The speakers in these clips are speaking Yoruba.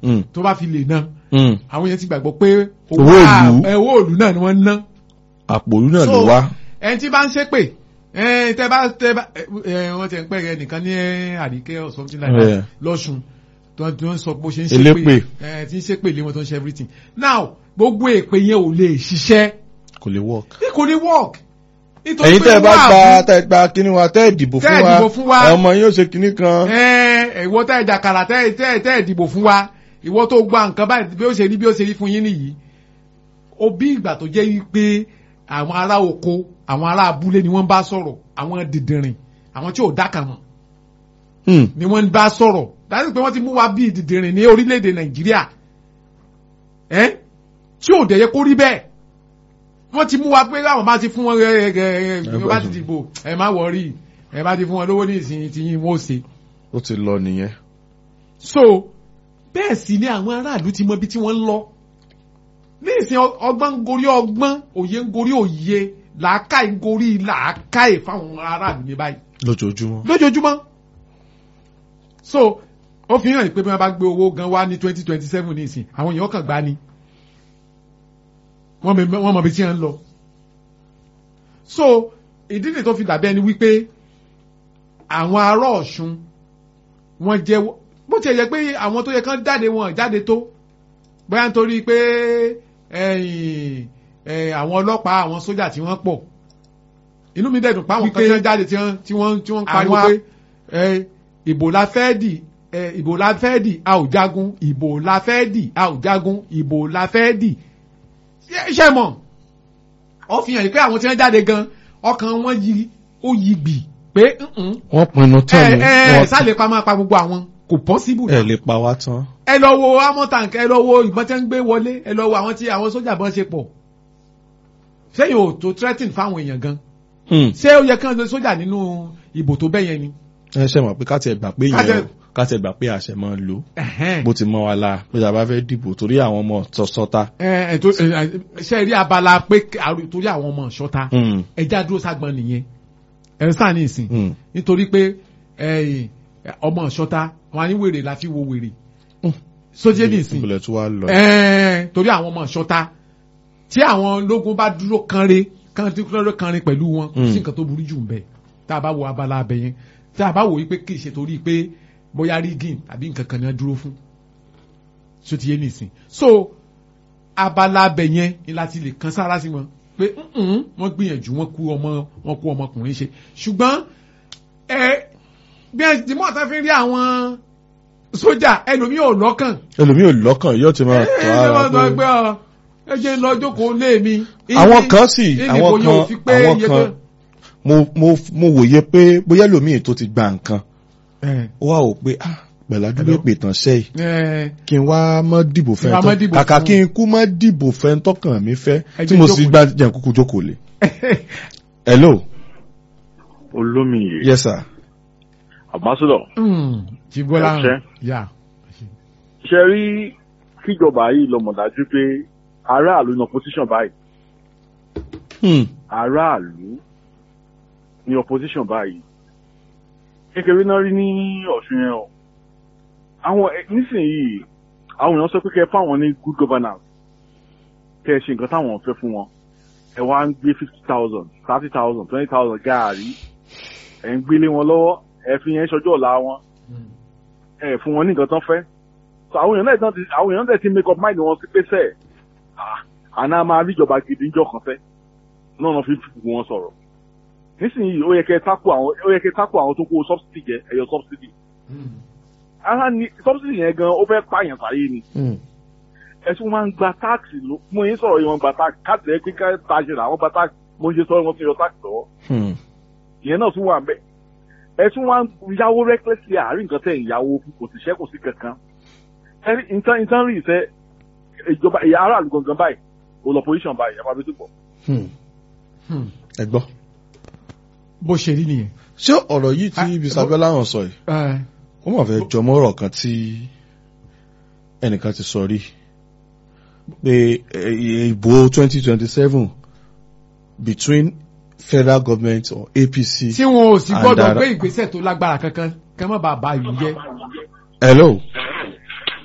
Mm. tó bá fi lè ná Mm. àwọn yẹn ti gbàgbọ́ pé Owó ìlú. ẹ, owó ìlú náà ni wọ́n ń ná àpò òlú náà ló So, wá. ẹni tí bá ń ṣépè ẹ, tẹ bá tẹ bá ẹ, ẹ, wọ́n ti ń pẹ́ ẹ nìkan ní ẹ, àdìkẹ́ or something like Yeah. that lọ́sùn tó tó ń sọ bó ṣe ń Elépè. ṣépè ẹ, tí ń ṣépè lé wọn tó ń ṣe everything now gbogbo èpè yẹn ò lè ṣiṣẹ́ kò lè work. ní kò ní work nítorí ẹ̀yin pé tẹ́ ẹ bá wọ́n gba àbú- tẹ́ ẹ gba kíní wa tẹ́ ẹ dìbò Tẹ́ ẹ fún wa dìbò fún wa. ẹ, ọmọ yín ó ṣe kíní kan. ẹ ìwọ tẹ́ ẹ jàkàrà tẹ́ ẹ tẹ́ ẹ tẹ́ ẹ dìbò fún wa ìwọ tó gba nǹkan báyìí bí ó ṣe rí bí ó ṣe rí fún yín nìyí ó bí ìgbà tó jẹ́ wípé àwọn ará oko àwọn ará abúlé ni wọ́n bá sọ̀rọ̀ àwọn dìdìrìn àwọn tí ò dákà mọ̀ Hmm. ni wọ́n bá sọ̀rọ̀ dájú pé wọ́n ti mú wa bí dìdìrìn ní orílẹ̀-èdè nàìjíríà ẹ́ tí ò dẹ̀ yẹ kó rí bẹ́ẹ̀ wọ́n ti mú wa pé àwọn bá ti fún wọn ẹ ẹ ẹ ẹ bá ti dìbò ẹ má wọrí ẹ bá ti fún wọn lówó ní ìsìn tí yín wọ́n ṣe ó ti lọ nìyẹn. so bẹ́ẹ̀ sì ni àwọn aráàlú ti mọ ibi tí wọ́n ń lọ ní ìsìn ọgbọ́n ń gorí ọgbọ́n òye ń gorí òye làákàyè ń gorí làákàyè fáwọn aráàlú ní báyìí lójoojúmọ́. lójoojúmọ́ so ó fi hàn pé bí wọ́n bá gbé owó gan wá ní twenty twenty seven ní ìsìn àwọn èèyàn kàn gbá ni wọ́n mọ wọ́n mọ ibi tí wọ́n ń lọ so ìdí nìyí tó fi dàbí ẹni wípé àwọn ará Ọ̀ṣun wọ́n jẹ́ bó ti yẹ pé àwọn tó yẹ kán jáde wọn jáde tó bóyá nítorí pé ẹ̀yìn ẹ̀, àwọn ọlọ́pàá àwọn sójà tí wọ́n pọ̀ inú mi dẹ̀dùn pa àwọn kan tí wọ́n jáde tí wọ́n tí wọ́n tí wọ́n ń pariwo Àwọn- pé ẹ, ìbò la fẹ́ dì ẹ, ìbò la fẹ́ dì a ò jagun ìbò la fẹ́ dì a ò jagun ìbò la fẹ́ dì Ṣé- ṣé mọ̀ ó fi hàn yìí pé àwọn tí wọ́n jáde gan ọkàn wọn yí ó yí gbì pé "Mm-mm, wọ́n pinnu ẹ tán ni ẹ wọ́n- sálẹ̀ pa máa pa gbogbo àwọn kò possible ẹ náà lè pa wá tán. ẹ lọ wo amọ̀tàǹkì ẹ lọ wo ìbọn tí wọ́n ń gbé wọlé ẹ lọ wo àwọn tí àwọn sójà bọ́n ṣe pọ̀ sẹ́yìn ò tó threaten fáwọn èèyàn gan Hmm. ṣé ó yẹ kí wọ́n lo sójà nínú ìbò tó bẹ́yẹn ni. ẹ ṣe mọ̀ pé ká tiẹ̀ gbà pé Ká yẹn tiẹ̀- ká tiẹ̀ gbà pé àṣẹ máa ń lò Ẹ̀hẹ́n. bó ti mọ́ wa la pé tá a bá fẹ́ dìbò torí àwọn ọmọ sọ́ta. ẹ ẹ tó ẹ, ẹ, ṣe rí abala pé àrò- torí àwọn ọmọ ṣọta Hmm. ẹja dúró ságbọn nìyẹn ẹ ń sáà ní ìsìn Hmm. nítorí pé ẹ, ọmọ ṣọta wọn á ní wèrè la fi wo wèrè Hmm. sójé ní ìsìn ìbùlẹ̀ tó wá lọ. Ẹ́ẹ̀, torí àwọn ọmọ ṣọta tí àwọn ológun bá dúró kanre kan tí dúró kanre pẹ̀lú wọn kò sí Mm. nǹkan tó burú jù ń bẹ̀ tá a bá wo abala abẹ yẹn tá a bá wò wípé kì í ṣe torí pé bóyá rigging àbí nǹkan kan ní wọ́n dúró fún so ti yé nìsín so abala abẹ yẹn ni láti lè kan sára sí wọn pé "Mm-mm, wọ́n gbìyànjú wọ́n kú ọmọ wọ́n kú ọmọkùnrin ṣe ṣùgbọ́n ẹ bí ẹ ti mọ̀ tá fi rí àwọn sójà ẹlòmíì ò lọ́kàn ẹlòmíì ò lọ́kàn yóò ti máa tọ́ ẹ ara wọ́n sọ pé. pé ọ ẹ jẹ́ ń lọ jókòó lé mi. àwọn kan sì ìdí àwọn ìbò yóò fi kan pé àwọn iye kan tó- mo mo mo wòye pé bóyá ẹlòmíì tó ti gba nǹkan ẹ ó wà wò pé ah pẹ̀lájú lè pè tán sẹ́yìn ẹ kí n wá mọ́ dìbò fẹ́ Kí n wá má tán dìbò kàkà fún- kí n kú mọ́ dìbò fẹ́ tọkàn mi fẹ́ Ẹ tí jẹ́ mo jókòó sì lé. gba jẹ́ kúkú jókòó lé. hello olómìnir yes sir. ambassador Hmm, Jíbọ́lá Ẹ ṣé. yà ṣe rí kíjọba yìí lọ mọ̀ dájú pé aráàlú ní opposition báyìí Hmm. aráàlú ní opposition báyìí kékeré náà rí ní ọ̀ṣun yẹn o àwọn ẹ- nísìnyìí àwọn èèyàn sọ pé kẹ́ ẹ fáwọn ní good governance kẹ́ ẹ ṣe nǹkan táwọn fẹ́ fún wọn ẹ wá ń gbé fifty thousand thirty thousand twenty thousand gaari ẹ ń gbélé wọn lọ́wọ́ ẹ fi yẹn ṣọjọ́ ọ̀la wọn ẹ fún wọn ní nǹkan tán fẹ́ so àwọn èèyàn náà tán ti àwọn èèyàn náà ti make up mind wọn sí pé sẹ́ẹ̀ ah, àná máa rí ìjọba gidi níjọ́ kan fẹ́ náà náà fi fipò wọn sọ̀rọ̀ nísìnyí ó yẹ kẹ́ tákù àwọn ó yẹ kẹ́ tákù àwọn tó kó subsidy jẹ ẹ̀yọ subsidy ara ni subsidy yẹn gan ó fẹ́ pààyàn sáyé ni Hmm. ẹ̀sùn máa ń gba táàkì ló mo yín sọ̀rọ̀ yìí wọ́n gba táàkì káàtì ẹ̀ pé ká taṣe làwọn gba táàkì mo ń ṣe sọ́ọ́ wọn ti yọ táàkì lọ́wọ́ Hmm. ìyẹn náà tún wà ń bẹ̀ ẹ̀sùn wa ń yáwó recklessly àárín nǹkan tẹ̀ ń yáwó fún kò sì ṣẹ́kù sí kankan ẹ̀rí nǹkan nǹkan rí ìfẹ́ ìjọba ìyá aráàlú gangan báyìí olùpọ̀líṣàn báyìí ẹ̀ máa bí tó pọ̀ Hmm. ẹ gbọ́. bó ṣe rí nìyẹn. ṣé ọ̀rọ̀ yìí tí Ah, bisabela hàn sọ yìí Ẹ, ó mọ̀ fẹ́ jọmọ́ ọ̀rọ̀ kan tí ẹnìkan ti sọ rí pé eh, ìbò twenty twenty seven between federal government or APC. tí wọn ò sì And gbọ́dọ̀ ara- gbé ìgbésẹ̀ tó lágbára kankan kẹ́ mọ́ bàbá ìlú jẹ́. hello Hello,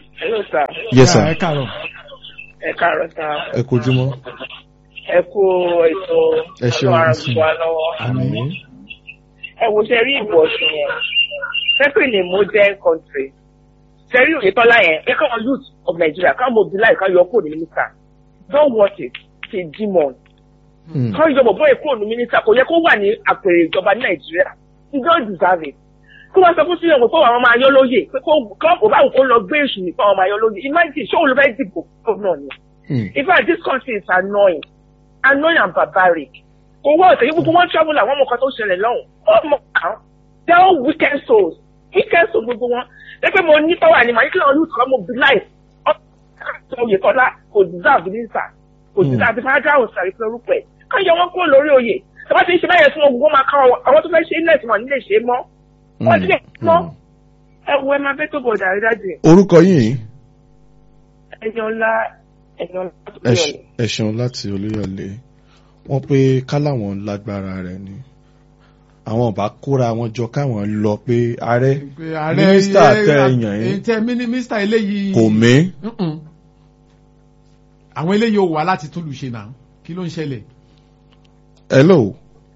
sà yes sir ẹ káàárọ̀ ẹ káàárọ̀ sà ẹ kojúmọ́ ẹ kú ètò Ẹ ṣeun, ọlọ́run ẹ àrùn wa lọ́wọ́. àmín ẹ wo ṣe rí ìbò ọ̀sùn yẹn pẹ́pẹ́ ní modern country ṣe rí Oyètọ́lá yẹn ẹ káwọn youth of Nigeria káwọn mobilize káwọn yọ kúrò ní mínísítà don't watch it it's a demon Hmm. káwọn ìjọba bóyá kúrò ní mínísítà kò yẹ kó wà ní àpèrè ìjọba ní Nàìjíríà he don't deserve it kó wá sọ fún sílẹ̀ pé àwọn máa yọ lóye pé kó kó bá òun kó lọ gbé èṣù nípa àwọn máa yọ lóye imagine ṣé òun ló fẹ́ dìbò gómìnà ni Hmm. in fact this country is annoying annoying and barbaric owó ọ̀sẹ̀ yìí gbogbo wọn travel àwọn ọmọ kan tó ṣẹlẹ̀ lọ́hùn ọmọ kan they are all wicked souls wicked souls gbogbo wọn lẹ́pẹ́ mo ní power ni màá ní kí lọ́ọ́ lùtọ́ mobilize ọ̀sẹ̀ Oyètọ́lá kò deserve minister kò Hmm. deserve federal òsàrí pé orúkọ ẹ̀ kàn yọ wọn kúrò lórí oyè tí wọ́n ti ń ṣe báyẹn fún wọn gbogbo máa ká wọn àwọn tó fẹ́ ṣe ilẹ̀ tí wọ́n nílé ṣe é mọ́ wọ́n ti lè mọ́ ẹ wo ẹ máa bẹ́ tó bọ̀ dàrí dájú orúkọ yìí ẹ̀yàn ńlá ẹ̀yàn ńlá tó ẹ bí ṣe- ẹ ṣeun láti olúyọ̀lé wọ́n pé káláwọn lágbára rẹ̀ ni àwọn ọba kóra wọn jọ káwọn lọ pé ààrẹ pé ààrẹ mínísítà ilé- tẹ èèyàn yín tẹ mínísítà eléyìí kò mí Mm-mm. àwọn eléyìí ò wá láti tún lù ṣe náà kí ló ń ṣẹlẹ̀ hello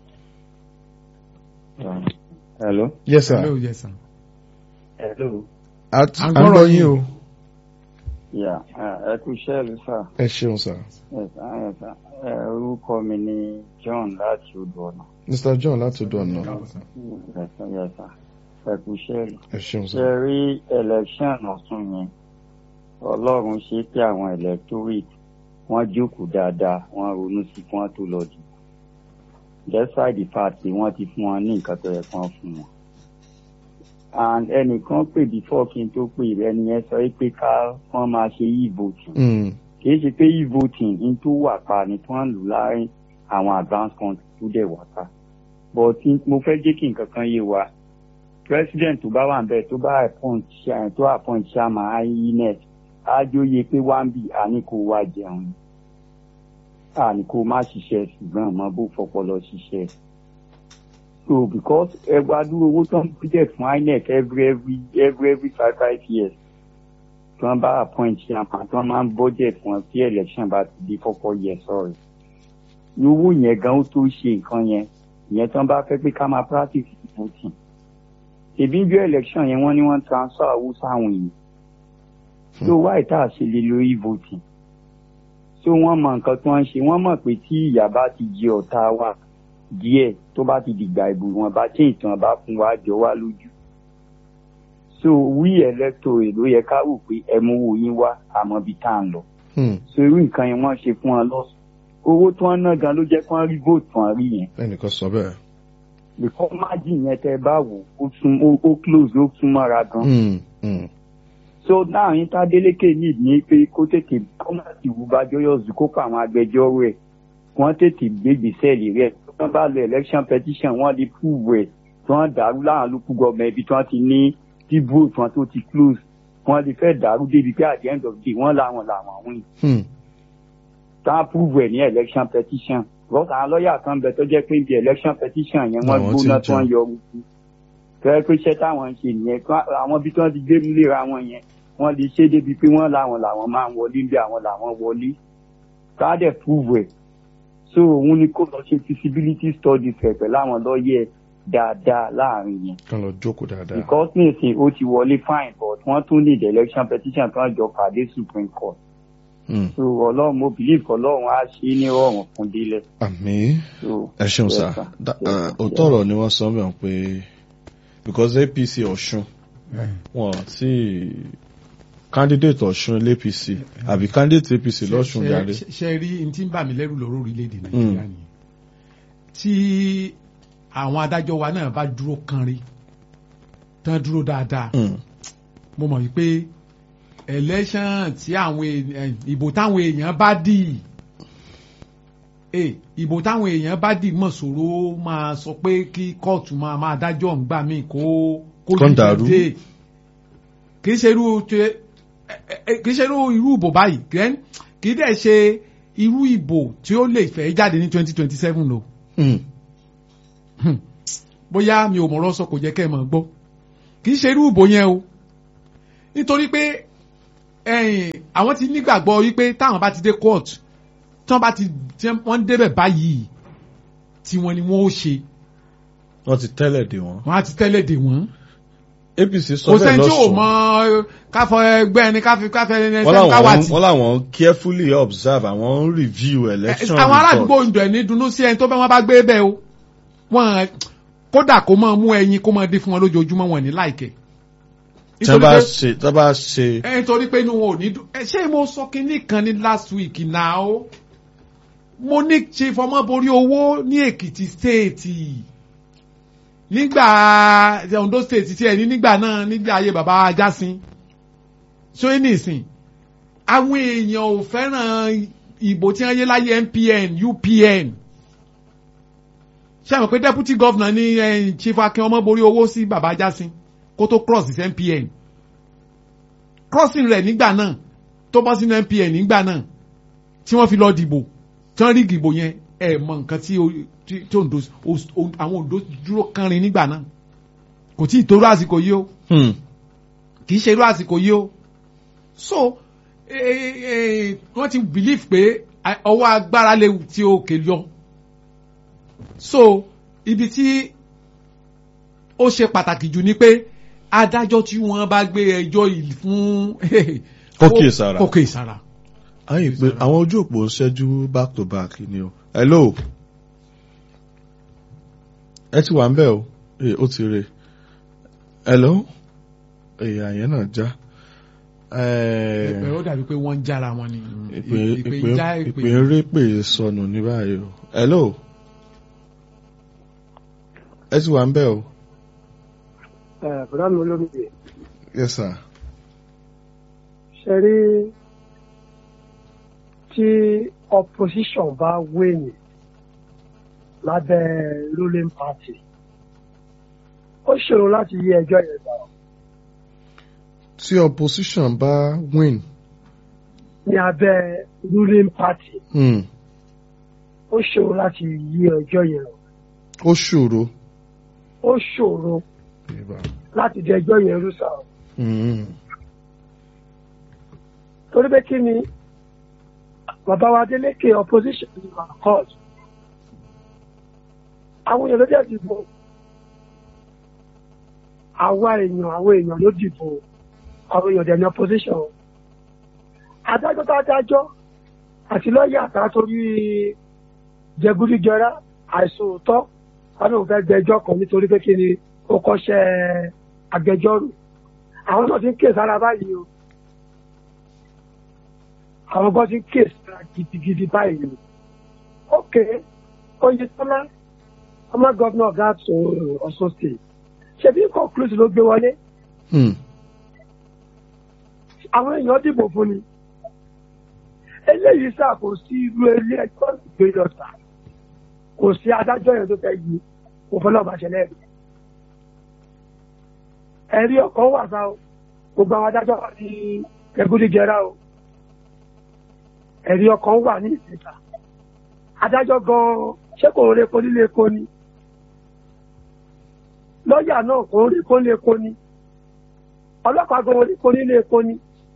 Hello. yes sir Hello, yes, sir. Hello. at À ń à ń gbọ́ gbọ́rọ̀ yín yín. o Yeah, ẹ kú iṣẹ́ ìlú sà. ẹ ṣeun sir Yes, sir, yes, sir. Ẹ, Orúkọ mi ni John láti odò ọ̀nà. mr john láti ọ̀dọ̀ ọ̀nà Yes, sir, yes, sir. Ẹ kú iṣẹ́ ìlú. ẹ ṣeun Ṣé sir ẹ rí election ọ̀tún yẹn? Ọlọ́run ṣe pé àwọn electorate wọ́n jókòó dáadáa, wọ́n ronú sí kí wọ́n tó lọ dìbò. Despite the fact pé wọ́n ti fún wọn ní nǹkan tó yẹ kí wọ́n fún wọn. And ẹnìkan pè before kí n tó pè ẹni yẹn sọ pé ká wọ́n máa ṣe e-voting. Hmm. kìí ṣe pé e-voting ní tó wà pa ni tó ń lù láàrin àwọn advanced country tó dẹ̀ wà pa but tí- mo fẹ́ jẹ́ kí nǹkan kan yé wa president tó bá wà ń bẹ̀ tó bá appoint chair- tó appoint chairman inec ájóye pé wá ń bì á ní kó wá jẹun á ní kó má ṣiṣẹ́ ṣùgbọ́n àmọ́ bó fọpọlọ ṣiṣẹ́ so because ẹgbàá dúró owó tó ń budget fún inec every every every every five five years tí wọ́n bá appoint chairman tí wọ́n máa ń budget fún wọn tí election bá ti di four years sorry ní owó yẹn gan ó tó ṣe nǹkan yẹn ìyẹn tí wọ́n bá fẹ́ pé ká máa practice voting ṣèbí bí election yẹn wọ́n ní wọ́n transfer owó sáwọn èèyàn so why tá a ṣe lè lo e-voting so wọ́n mọ nǹkan tí wọ́n ń ṣe wọ́n mọ̀ pé tí ìyà bá ti jẹ ọ̀tá wa díẹ̀ tó bá ti dìgbà ìbò wọn bá tí ìtàn bá fún wa jọ wá lójú so we electorate ló yẹ ká wò pé ẹ mú owó yín wá àmọ́ bí tá à ń lọ Hmm. so irú nǹkan yẹn wọ́n ṣe fún wọn lọ́sùn owó tí wọ́n ná gan ló jẹ́ kí wọ́n rí vote tí wọ́n rí yẹn ẹnìkan sọ bẹ́ẹ̀ because margin yẹn tẹ́ bá wò ó tún ó ó close ó tún mọ́ra gan Hmm. Hmm. so náà yín tá Délékè need ní pé kó tètè kó má ti wù bá jọyọ̀sù kó pa àwọn agbẹjọ́rò ẹ̀ wọ́n tètè gbégbèsè lè rẹ̀ tí wọ́n bá lọ election petition wọ́n lè prove ẹ̀ tí wọ́n dàrú láwọn local government ibi tí wọ́n ti ní tí vote wọn tó ti close wọ́n lè fẹ́ dàrú débi pé at the end of the day wọ́n làwọn làwọn win Hmm. tá a prove ẹ̀ ní election petition because àwọn lọ́ọ̀yà kan bẹ tó jẹ́ pé ibi election petition yẹn wọ́n Àwọn tí ń gbóná tí wọ́n jà. yọ ojú fẹ́ẹ́ pé iṣẹ́ táwọn ń ṣe nìyẹn kí wọ́n- àwọn ibi tí wọ́n ti gbé múlera wọn yẹn wọ́n lè ṣe débi pé wọ́n làwọn làwọn máa ń wọlé bí àwọn làwọn wọlé tá a dẹ̀ prove ẹ̀ so òun ni kó lọ ṣe feasibility studies rẹ̀ pẹ̀lú àwọn lọ́ọ̀yẹ̀ dáadáa láàrin yẹn kàn lọ jókòó dáadáa because nísìnyí ó ti wọlé fine but wọ́n tún need election petition tó ń jọ pàdé supreme court Hmm. so ọlọ́run mo believe ọlọ́run á ṣe é ní rọrùn fún délẹ̀ àmín so ẹ ṣeun Yes, sá sir. Da- Yes, ah, sir. òótọ́ ọ̀rọ̀ ni wọ́n sọ mẹ́wọ̀n pé because apc ọ̀ṣun wọn tí candidate ọ̀ṣun l'apc àbí candidate apc lọ́ṣun jáde ṣe ṣe rí n tí ń bà mí lẹ́rù lọ́rọ̀ orílẹ̀-èdè nàìjíríà nìyẹn tí àwọn adájọ́ wa náà bá dúró kanrí tán dúró dáadáa Hmm. mo mọ̀ wípé election tí àwọn èèyàn ìbò táwọn èèyàn bá dì eh, ìbò táwọn èèyàn bá dì mọ̀ sòro máa sọ pé kí kóòtù máa máa dájọ́ ńgbà míì kó kó Kó ń dàrú. dìde kì í ṣe irú ṣe- ẹ- ẹ- kì í ṣe irú irú ìbò báyìí then kì í dẹ̀ ṣe irú ìbò tí ó lè fẹ́ jáde ní twenty twenty seven o Hmm. Hmm. bóyá mi ò mọ̀rọ̀ sọ kò jẹ́ kẹ́ ẹ mọ̀ gbọ́ kì í ṣe irú ìbò yẹn o nítorí pé ẹ̀yìn àwọn ti nígbàgbọ́ wípé táwọn bá ti dé court tí wọ́n bá ti tí wọ́n débẹ̀ báyìí tí wọ́n ni wọ́n ó ṣe wọ́n ti tẹ́lẹ̀ dè wọ́n. wọ́n á ti tẹ́lẹ̀ dè wọ́n. apc sọ kò bẹ́ẹ̀ sẹ́ni tí ò lọ́sùn mọ káfọ ẹgbẹ́ ẹni káfí káfẹ́ ẹni wọ́n ẹni káwá làwọn tì. wọ́n làwọn carefully observe àwọn ń review election àwọn ará àdúgbò report. ń dọ̀ ní dunú sí ẹni tó bá wọn bá gbé bẹ́ẹ̀ o wọn kódà kó máa mú ẹyin kó máa dé fún wọn lójoojúmọ́ wọn ní láìkẹ́. tí wọ́n bá ṣe tí wọ́n bá ṣe ẹ nítorí pé inú wọn ò ní dùn ẹ ṣé mo sọ kinní kan ní last week now mo ní ṣe fọmọborí owó ní Èkìtì stéètì nígbà Ondo stéètì tí ẹ ní nígbà náà nígbà ayé bàbá Ajásin ṣó ní ìsìn àwọn èèyàn ò fẹ́ràn ìbò tí wọ́n yé láyé NPN UPN ṣé àwọn pé deputy governor ní eh, Chief Akin ọmọborí owó sí bàbá Ajásin kó tó cross sí NPN crossing rẹ̀ nígbà náà tó bọ́ sínú NPN nígbà náà tí wọ́n fi lọ dìbò tí wọ́n rí ìdìbò yẹn ẹ mọ nǹkan tí o- tí- tí Ondo o- o- àwọn Ondo dúró kánrin nígbà náà kò tí ì tó irú àsìkò yìí o hmm, kì í ṣe irú àsìkò yìí o so eh, eh, wọ́n ti believe pé a- ọwọ́ agbára lè ti òkè yọ so ibi tí ó ṣe pàtàkì jù ni pé adájọ́ tí wọ́n bá gbé ẹjọ́ yìí fún Kó kíyèsára. kó kíyèsára. ayé pé àwọn ojú òpó ṣẹ́jú back to back ni o hello ẹ ti wà ń bẹ̀ o ee ó ti re hello èyà yẹn náà já ìpè ó dàbí pé wọ́n ń jára wọn ni ìpè ìpè ìpè já ìpè ìpè ń rí pè sọnù ní báyìí o hello ẹ ti wà ń bẹ̀ o bùrọ̀ mi olómìnira yes sir ṣe rí tí opposition bá wéyìn lábẹ́ ruling party ó ṣòro láti yí ẹjọ́ yẹn gbà ọ́ tí opposition bá win ní abẹ́ ruling party hmm, ó ṣòro láti yí ẹjọ́ yẹn lọ ó ṣòro ó ṣòro láti dẹ ẹjọ́ yẹn rú sáà Hmm, torí pé kí ni bàbá wa Adeleke opposition ní court àwọn èèyàn ló dẹ̀ dìbò àwa èèyàn àwọn èèyàn ló dìbò àwọn èèyàn dẹ̀ ní opposition adájọ́ tó adájọ́ àti lọ́ọ̀yà àtà torí jẹgúdújẹrá àìsàn òótọ́ wọn náà fẹ́ gbẹ́jọ́ kan nítorí pé kí ni ó kọ́ṣẹ́ agbẹjọ́rò àwọn náà ti ń kíyèsí ara báyìí o àwọn kan ti ń kíyèsí ara gidigidi báyìí o ok Oyètọ́lá ọmọ gọ́vnà ọ̀gá tó Ọ̀ṣun state ṣebí concluse ló gbé wọlé hmm, àwọn èèyàn dìbò fún ni eléyìí sá kò sí irú ilé ẹjọ́ ìgbé lọ́tà kò sí adájọ́ yẹn tó fẹ́ yí kò fẹ́ lọ́ọ́ bá ṣẹlẹ̀ rí ẹ̀rí ọkàn wà sá o gbogbo àwọn adájọ́ wà ní ẹgúdíjẹrá o ẹ̀rí ọkàn wà ní ìsìta adájọ́ gan-an ṣé kò ń repo nílé epo ni lọ́ọ̀yà náà kò ń repo nílé epo ni ọlọ́pàá gan-an repo nílé epo ni.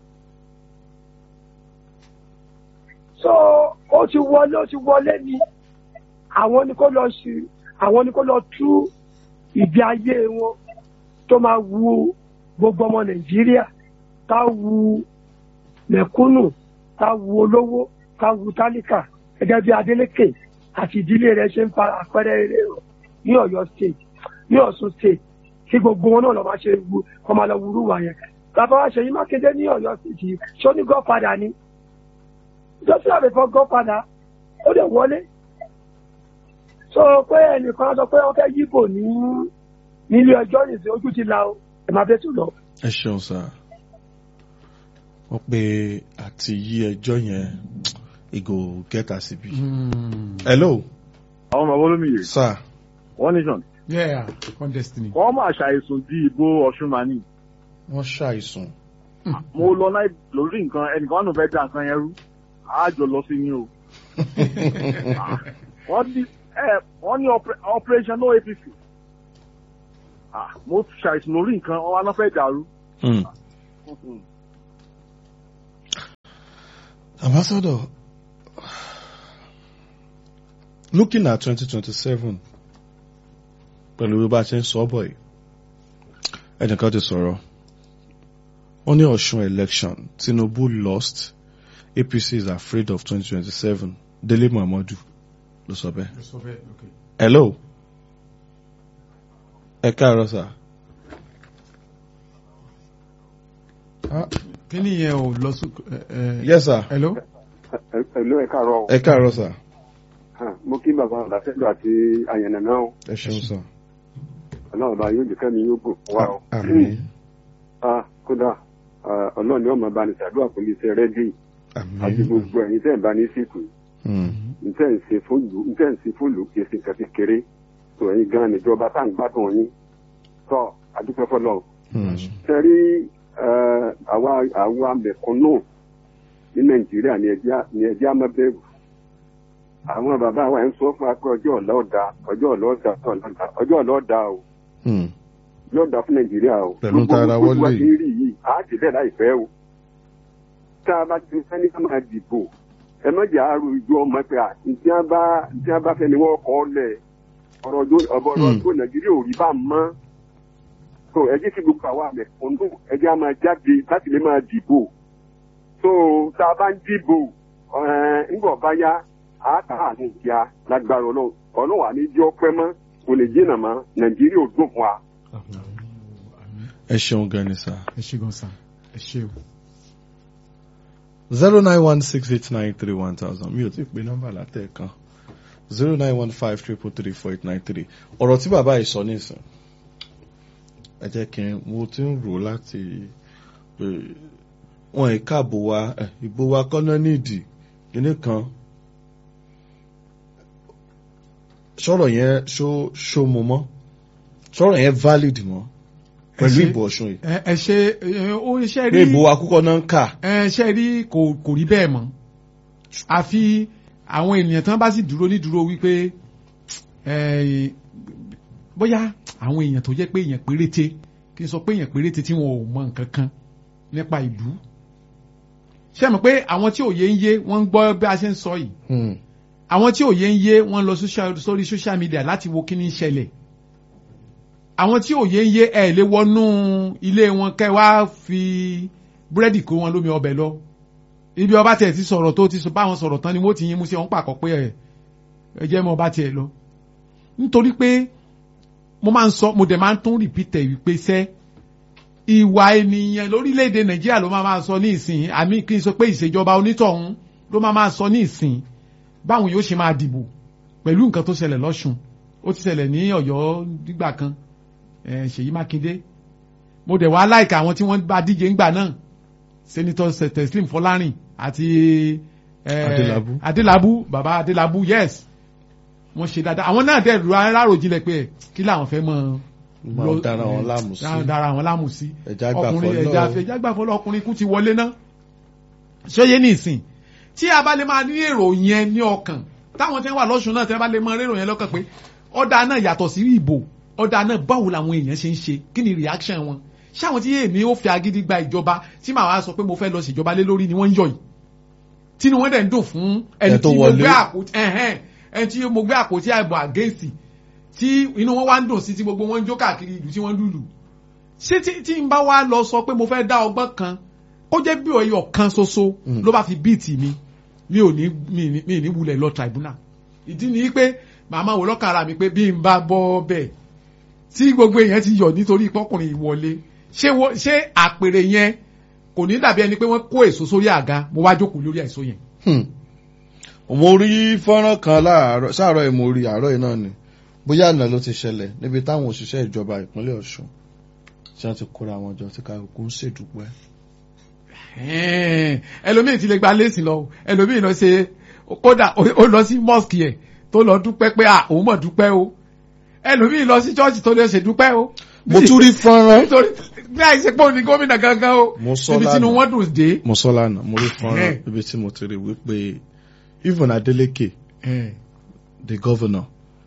so ó ti wọlé ó ti wọlé ni àwọn ni kó lọ sí àwọn ni kó lọ tú ìgbé ayé wọn tó máa wu gbogbo ọmọ nàìjíríà tá wu mẹ̀kúnnù tá wu olówó tá wu tálíkà gẹ́gẹ́ bí Adeleke àti ìdílé rẹ̀ ṣe ń fa àpẹẹrẹ eré rẹ̀ ní Ọ̀yọ́ state ní Ọ̀ṣun state kí gbogbo wọn náà lọ máa ṣe wu kọ máa lọ wúrú wà yẹn bàbá wa Ṣèyí Mákindé ní Ọ̀yọ́ state ṣó ní gọfàdà ni jọ́sí àbẹ̀fọ́ gọfàdà ó lè wọlé sọ pé ẹnìkan sọ pé wọ́n fẹ́ yíbò ní nílé ọjọ́ nìsín ojú ti la o ẹ̀ máa bẹ́ẹ̀ tù lọ. ẹ ṣeun sá wọ́n pe àti yí ẹjọ́ yẹn ìgò kẹta síbi. hello àwọn bàbá olómìnira sir one nation yeah one destiny. wọ́n máa ṣàìsùn di ìbò ọ̀ṣun mani wọ́n ṣàìsùn. mo lọ náà lórí nǹkan ẹnìkan nù fẹ́ da nǹkan yẹn rú àjọ lọ sí ni o wọ́n ní ẹ wọ́n ní oper- operation no apc Ah, mo ṣàìsùn lórí nǹkan wọn wá náà fẹ́ dàrú Hmm. Ambassador, looking at 2027, pẹ̀lú bí bá a ṣe ń sọ bọ̀ yìí, ẹnìkan ti sọ̀rọ̀. Wọ́n ní Ọ̀ṣun election, Tinubu lost, APC is afraid of 2027. Délé Momodu ló sọ bẹ́ẹ̀. Hello. Ẹ káàárọ̀ sà. Ah, kí ni yẹn ò lọ sí. Yes sir. hello. Ẹ̀lú ẹ̀ka àárọ̀ Ẹ káàárọ̀ sà. mo kí bàbá àlàfẹ́lú àti àyànnà náà o. Ẹ ṣeun sà. ọlọ́run bá yóò jẹ́ kẹ́mi yóò gùn fún wa o. Àmín. Ah, kódà ah, ọlọ́run ni ọmọ bá ní ṣàdúrà fún iṣẹ́ rẹ́díì àti Àmín. gbogbo ẹ̀yin tẹ́ ẹ̀ bá ní síkù Hmm. ntẹ́ ń ṣe fóòlù ntẹ́ ń ṣe fóòlù kì í ṣe nǹkan kékeré tó ẹ̀yin gan níjọba tá à ń gbádùn yín tọ́ adúpẹ́ fọlọ́ Hmm. sẹ́rí àwa àwa mẹ̀kúnnù ní nàìjíríà ní ẹjẹ́ ní ẹjẹ́ àmọ́bẹ̀rù àwọn bàbá wa ń sọ fún wa pé ọjọ́ ọ̀la ọ̀dà ọjọ́ ọ̀la ọ̀dà ọjọ́ ọ̀la ọ̀dà o Hmm. yóò dá fún nàìjíríà o. Pẹ̀lú Gbogbo tara gbogbo wọlé wa yìí. ti ń rí yìí á ti bẹ́ẹ̀ láìpẹ́ o. tá a bá ti fẹ́ ní ká máa dìbò ẹ má jẹ́ àárò ìjọ ọmọ pé à ntí a bá ntí a bá fẹ́ ni wọ́n kọ́ lẹ̀ ọ̀rọ̀ ọjọ́ ọ̀bọ̀ ọ̀rọ̀ Hmm. ọjọ́ nàìjíríà ò rí bá mọ́. so ẹ jẹ́ kí gbogbo àwa mẹ̀kúnnù ẹ jẹ́ a máa jáde láti lè máa dìbò. so tá a bá ń dìbò ẹ̀ ńgbọ̀ bá yá a kà á ní ìjà lágbára ọlọ́run ọlọ́run àní jẹ́ ọpẹ́ mọ́ kò lè jìnnà mọ́ nàìjíríà ò dùn fún wa. Ẹ ṣeun gan ni sà. ẹ ṣe gan sa ẹ ṣe o. zero nine one six eight nine three one thousand mi ò tí ì pe nọ́mbà látẹ̀ẹ̀kan zero nine one five triple three four eight nine three ọ̀rọ̀ tí bàbá yìí sọ nísìn ẹ jẹ́ kí n mo ti ń rò láti pé wọn ì káàbò wa ẹ, ìbò wa kọ́nà nídìí kíní kan sọ̀rọ̀ yẹn ṣó ṣó mo mọ́ sọ̀rọ̀ yẹn valid mọ́ pẹ̀lú ṣe- ìbò ọ̀ṣun yìí ẹ ẹ ṣe ẹ, ó ṣe pé rí ìbò wa kúkọ́ náà ń kà ẹ ṣe rí kò kò rí bẹ́ẹ̀ mọ́ àfi àwọn ènìyàn tán bá sì dúró ní dúró wípé ẹ, bóyá àwọn èèyàn tó jẹ́ pé èèyàn péréte kí n sọ pé èèyàn péréte tí wọn ò mọ nǹkan kan nípa ìlú ṣé mọ̀ pé àwọn tí òye ń yé wọ́n ń gbọ́ bí a ṣe ń sọ yìí Hmm. àwọn tí òye ń yé wọ́n lọ social- sórí social media láti wo kí ni ń ṣẹlẹ̀ àwọn tí òye ń yé ẹ lè wọnú ilé wọn kẹ́ wá fi búrẹ́dì kó wọn lómi ọbẹ̀ lọ ibi ọba tẹ̀ ti sọ̀rọ̀ tó ti sọ báwọn sọ̀rọ̀ tán ni wọ́n ti yín mú sí wọn pàkọ́ pé ẹ ẹ jẹ́ mọ́ ọba tiẹ̀ lọ nítorí pé mo máa ń sọ mo dẹ̀ máa ń tún rìpítẹ̀ wípé sẹ́ ìwà ènìyàn lórílẹ̀‐èdè nàìjíríà ló máa máa sọ ní ìsìn àmì kí n sọ pé ìṣèjọba onítọ̀hún ló máa máa sọ ní ìsìn báwọn yóò ṣe máa dìbò pẹ̀lú nǹkan tó ṣẹlẹ̀ lọ́sùn ó ti ṣẹlẹ̀ ní ọ̀yọ́ nígbà kan eh, ṣèyí mákindé mo dẹ̀ wá láìka àwọn tí wọ́n bá díje ńgbà náà senator Se- teslim fọlárìn àti eh, Adélabú. adélábù baba adélábù yes wọ́n ṣe dáadáa àwọn náà dẹ̀ ráròjinlẹ̀ pé kí làwọn fẹ́ mọ́ Máa dára wọn láàmú sí. dára wọn láàmú sí Ẹja gbà ọkùnrin fọlọ́. ẹja ẹja gbà fọlọ́ ọkùnrin kú ti wọlé náà ṣóyé ní ìsìn tí a bá lè máa ní èrò yẹn ní ọkàn táwọn tí wọ́n wà lọ́sùn náà tí wọ́n bá lè máa rérò yẹn lọ́kàn pé ọ̀dà náà yàtọ̀ sí ìbò ọ̀dà náà báwo làwọn èèyàn ṣe ń ṣe kí ni reaction wọn ṣáwọn tí èmi ó fi agídí gba ìjọba tí màá wá sọ pé mo fẹ́ lọ ṣèjọba lé lórí ni wọ́n ń yọ yìí tí ni wọ́n dẹ̀ ń dùn fún ẹni Ẹ tó tí mo wọlé. gbé àpótí ẹ̀hẹ́n ẹni tí mo gbé àpótí àìbò against tí inú wọn wá ń dùn sí tí gbogbo wọn ń jó káàkiri ìlú tí wọ́n ń lùlù ṣé tí tí n bá wá lọ sọ pé mo fẹ́ dá ọgbọ́n kan ó jẹ́ bí ọyọ kan ṣoṣo Mm. ló bá fi bíìtì mi mi ò ní mi ní mi ní wulẹ̀ lọ tribunal ìdí ni pé màmá wò lọ́kàn ara mi pé bí n bá bọ́ bẹ́ẹ̀ tí gbogbo èèyàn ti yọ̀ nítorí pọ́kùnrin ìwọlé ṣé wo- ṣé àpèrè yẹn kò ní dàbí ẹni pé wọ́n kó èso sórí àga mo wá jókòó lórí èso yẹn. Hmm. mo rí fọ́nrán kan láàárọ̀ sáàárọ̀ yìí mo rí àárọ̀ yìí náà ni bóyá àná ló ti ṣẹlẹ̀ níbi táwọn òṣìṣẹ́ ìjọba ìpínlẹ̀ Ọ̀ṣun tí wọ́n ti kóra wọn jọ tí kálukú ń ṣèdúpẹ́. Ẹ̀ẹ́n, ẹlòmíì ti lè gba léèsì lọ o. ẹlòmíì lọ ṣe kódà ó ó lọ sí mosque yẹ tó lọ dúpẹ́ pé à òun mọ̀ dúpẹ́ o ẹlòmíì lọ sí church tó lè ṣe dúpẹ́ o. mo tún rí fọ́nrán nítorí bí àìsè pé òní gómìnà gangan o Mo sọ níbi tí inú lánàá. wọn dùn dé. mo sọ lánàá mo rí fọ́nrán Ẹ̀hẹ́n. ibi tí mo ti rí wípé even Adeleke Ẹ̀ẹ́n, the governor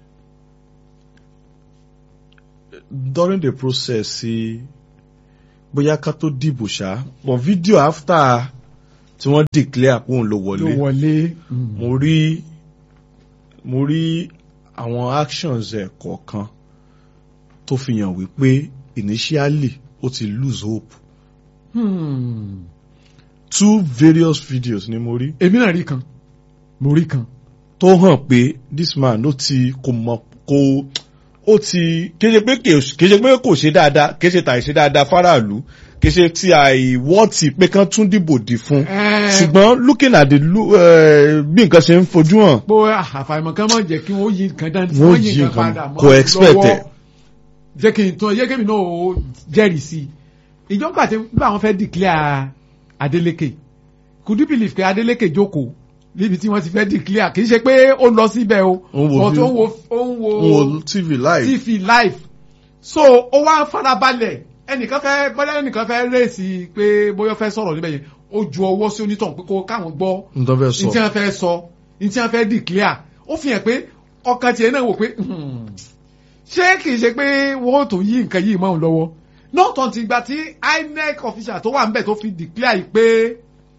during the process sí bóyá ká tó dìbò ṣá but video after tí wọ́n declare pé òun ló ló wọlé wọlé. Mm. mo rí mo rí àwọn actions ẹ̀ kọ̀ọ̀kan tó fi hàn wípé initially ó ti lose hope Hmm. two various videos ni mo rí èmi náà rí kan mo rí kan. tó hàn pé this man ó ti kò mọ̀ kò ó ti kéde pé kè- kéde pé kò ṣe dáadáa kéde tàì ṣe dáadáa fáráàlú kéde tí àìwọ́ọ̀tì pé kán tún dìbò dì fún Eh. ṣùgbọ́n looking at the lu- eh, bí nǹkan ṣe ń fojú hàn bó àfàìmọ̀ kan máa jẹ́ kí wọ́n yí nǹkan dání Wọ́n wọ́n yí yí nǹkan nǹkan padà mọ́ kò expect lọ́wọ́. ẹ̀. jẹ́ kí n tán jẹ́ kí mi náà ó jẹ́rìí sí i ìjọba àti nígbà wọn fẹ́ declare Adeleke could you believe pé Adeleke jókòó níbi tí wọ́n ti fẹ́ declare kì í ṣe pé ó lọ síbẹ̀ o Ó ń wo but view. ó ń wo ó ń ń wo wo tv live tv live so ó wá farabalẹ̀ ẹnìkan fẹ́ bọ́lá ẹnìkan fẹ́ rèsì pé bóyá ó fẹ́ sọ̀rọ̀ níbẹ̀ yẹn ó ju ọwọ́ sí onítàn pé kó káwọn gbọ́ n tó fẹ́ ní tí sọ wọ́n fẹ́ sọ ní tí wọ́n fẹ́ declare ó fi hàn pé ọkàn tiẹ̀ náà wò pé hmm, ṣé kìí ṣe pé wọ́n tó yí nǹkan yìí mọ́ òun lọ́wọ́ náà tán ti gba tí INEC official tó wà níbẹ̀ tó fi declare yìí pé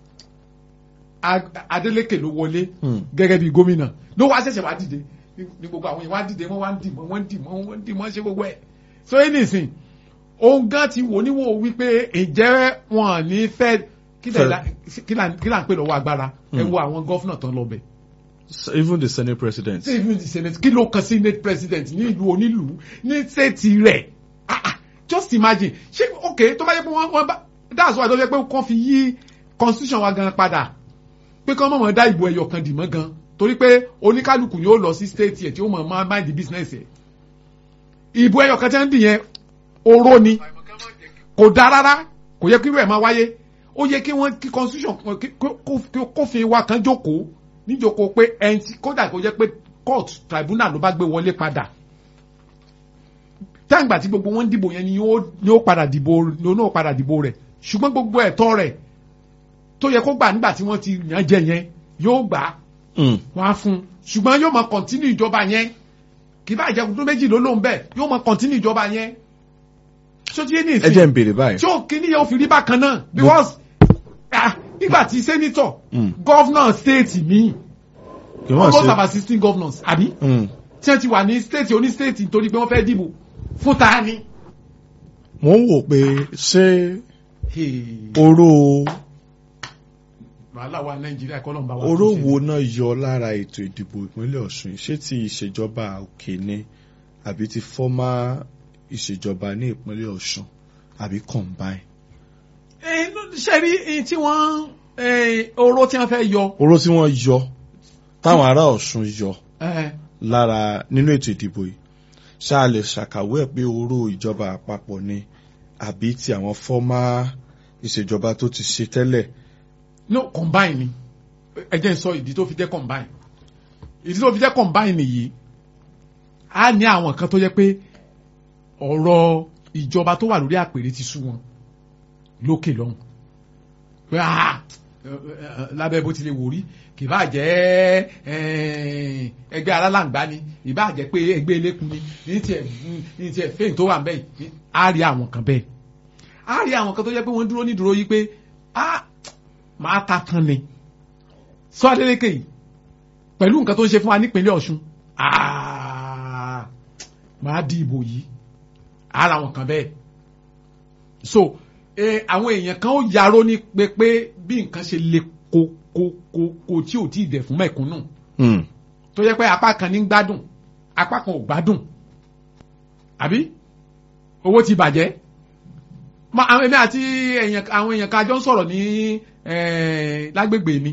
A- Adeleke ló wọlé Hmm. gẹ́gẹ́ bí gómìnà ló wá ṣẹ̀ṣẹ̀ wá dìde ní ní gbogbo àwọn yẹn wá dìde wọ́n wá ń dìmọ́ wọ́n ń dìmọ́ wọ́n ń dìmọ́ ṣe gbogbo ẹ̀ so anything òun gan ti wò níwò wípé ǹjẹ́ wọn ní fẹ́ kí Fẹ́- là kí là kí là ń pè lọ́wọ́ agbára ẹ Hmm. wo àwọn gọ́fúnà tán lọ bẹ̀ even the senate president ṣé even the senate kí ló kan senate president ní ìlú onílùú ní state rẹ̀ ah ah just imagine ṣé ok tó bá yẹ pé wọ́n wọ́n bá that's why tó yẹ pé kàn fi yí constitution wa gan padà pé kán mọ̀mọ́ dá ìbò ẹyọ kan dì mọ́ gan torí pé oníkálukú ni ó lọ sí state yẹn tí ó mọ̀ máa mind the business yẹn ìbò ẹyọ kan tí wọ́n ń dì yẹn oró ni kò dá rárá kò yẹ kí irú ẹ̀ máa wáyé ó yẹ kí wọ́n kí constitution kan- kí- kó- kó- kófin wa kan jókòó níjókòó pé ẹni tí kódà kó jẹ́ pé court tribunal ló bá gbé wọlé padà táǹgbà tí gbogbo wọn ń dìbò yẹn ni yóò ni ó padà dìbò ni ó náà padà dìbò rẹ̀ ṣùgbọ́n gbogbo ẹ̀tọ́ rẹ̀ tó yẹ kó gbà nígbà tí wọ́n ti yàn jẹ yẹn yóò gbà á Mm. wọ́n á fún un ṣùgbọ́n yóò máa kọ̀ntínú ìjọba yẹn kì bá ìjẹun tó méjì ló lóun bẹ́ẹ̀ yóò máa kọ̀ntínú ìjọba yẹn ṣó ti yé ní ẹ ìsìn jẹ́ n béèrè báyìí tí ó kíní yẹn ó fi rí bákan náà because ah, nígbà tí sẹ́nitọ̀ Mm. gọ́vnà stéètì míì kí wọ́n almost ṣe about sixteen governors àbí Mm. tí wọ́n ti wà ní stéètì oní stéètì nítorí pé wọ́n fẹ́ dìbò fún ta ni. mo ń wò pé ṣé oró wàhálà wa nàìjíríà kọ́ ló ń bá wa oró tún ṣe. wo náà yọ lára ètò ìdìbò ìpínlẹ̀ Ọ̀ṣun ṣé ti ìṣèjọba òkè ni àbí ti fọ́mà ìṣèjọba ní ìpínlẹ̀ Ọ̀ṣun àbí combine. Eh, ló- ṣe rí eh, tí wọ́n eh, oró tí wọ́n fẹ́ yọ oró tí wọ́n yọ táwọn ará Ọ̀ṣun yọ eh, lára nínú ètò ìdìbò yìí ṣáà lè ṣàkàwé ẹ̀ pé oró ìjọba àpapọ̀ ni àbí ti àwọn fọ́mà ìṣèjọba tó ti ṣe tẹ́lẹ̀. no combine ni ẹ jẹ́ n sọ ìdí tó fi jẹ́ combine ìdí tó fi jẹ́ combine nìyí a ní àwọn kan tó yẹ pé ọ̀rọ̀ ìjọba tó wà lórí àpèrè ti sú wọn lókè lọ́hùn pé ah ẹ, ẹ, lábẹ́ bó tilẹ̀ wò rí kì bá jẹ́ eh, ẹgbẹ́ alálàǹgbá ni ìbá jẹ́ pé ẹgbẹ́ elékun ni ní tiẹ̀ ní tiẹ̀ fẹ́yìn tó wà ń bẹ́ẹ̀ yìí á rí àwọn kan bẹ́ẹ̀ á rí àwọn kan tó yẹ pé wọ́n dúró ní dúró yìí pé ah máa ta tán ni sọ Adeleke yìí pẹ̀lú nǹkan tó ń ṣe fún wa nípínlẹ̀ Ọ̀ṣun ah, máa di ìbò yìí ara wọn kan bẹ́ẹ̀ so eh, àwọn èèyàn kan ó yaró ní pé pé bí nǹkan ṣe le ko ko ko ko tí ò tí ì dẹ̀ fún mẹ̀kúnnù Mm. tó yẹ pé apá kan ní ń gbádùn apá kan ò gbádùn àbí owó ti bàjẹ́ ma àwọn èmi àti èèyàn àwọn èèyàn kan jọ ń sọ̀rọ̀ ní eh, lágbègbè mi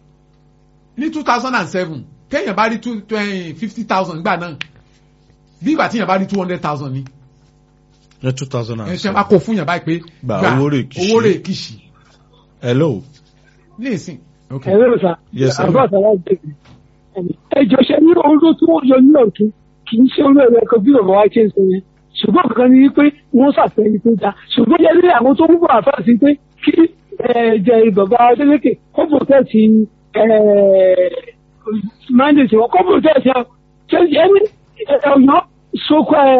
ní two thousand and seven téèyàn bá rí two fifty thousand gbà náà bí ìgbà téèyàn bá rí two hundred thousand ni ní two thousand and ẹ ṣe seven. máa kó fún yàn báyìí pé Gba owó rè kìṣì. owó rè kìṣì hello. ní ìsìn. ok ẹ̀rọ sà Yes, sir. àbá àtàlà ìdèkì ẹjọ ṣe ní oró tí wọ́n yọ ní ọ̀tún kì í ṣe oró ẹ̀rọ ẹ̀kọ́ bí bàbá wa ṣe ń sọ yẹn ṣùgbọ́n kankan ni wípé wọ́n ṣàfẹ́ni tó dáa ṣùgbọ́n yẹn ní àwọn tó ń bọ̀ àfáà sí pé kí jẹ bàbá Adeleke kó protect mandate wọn kó protect ẹ ṣe ẹni ọ̀yọ́ sókò ẹ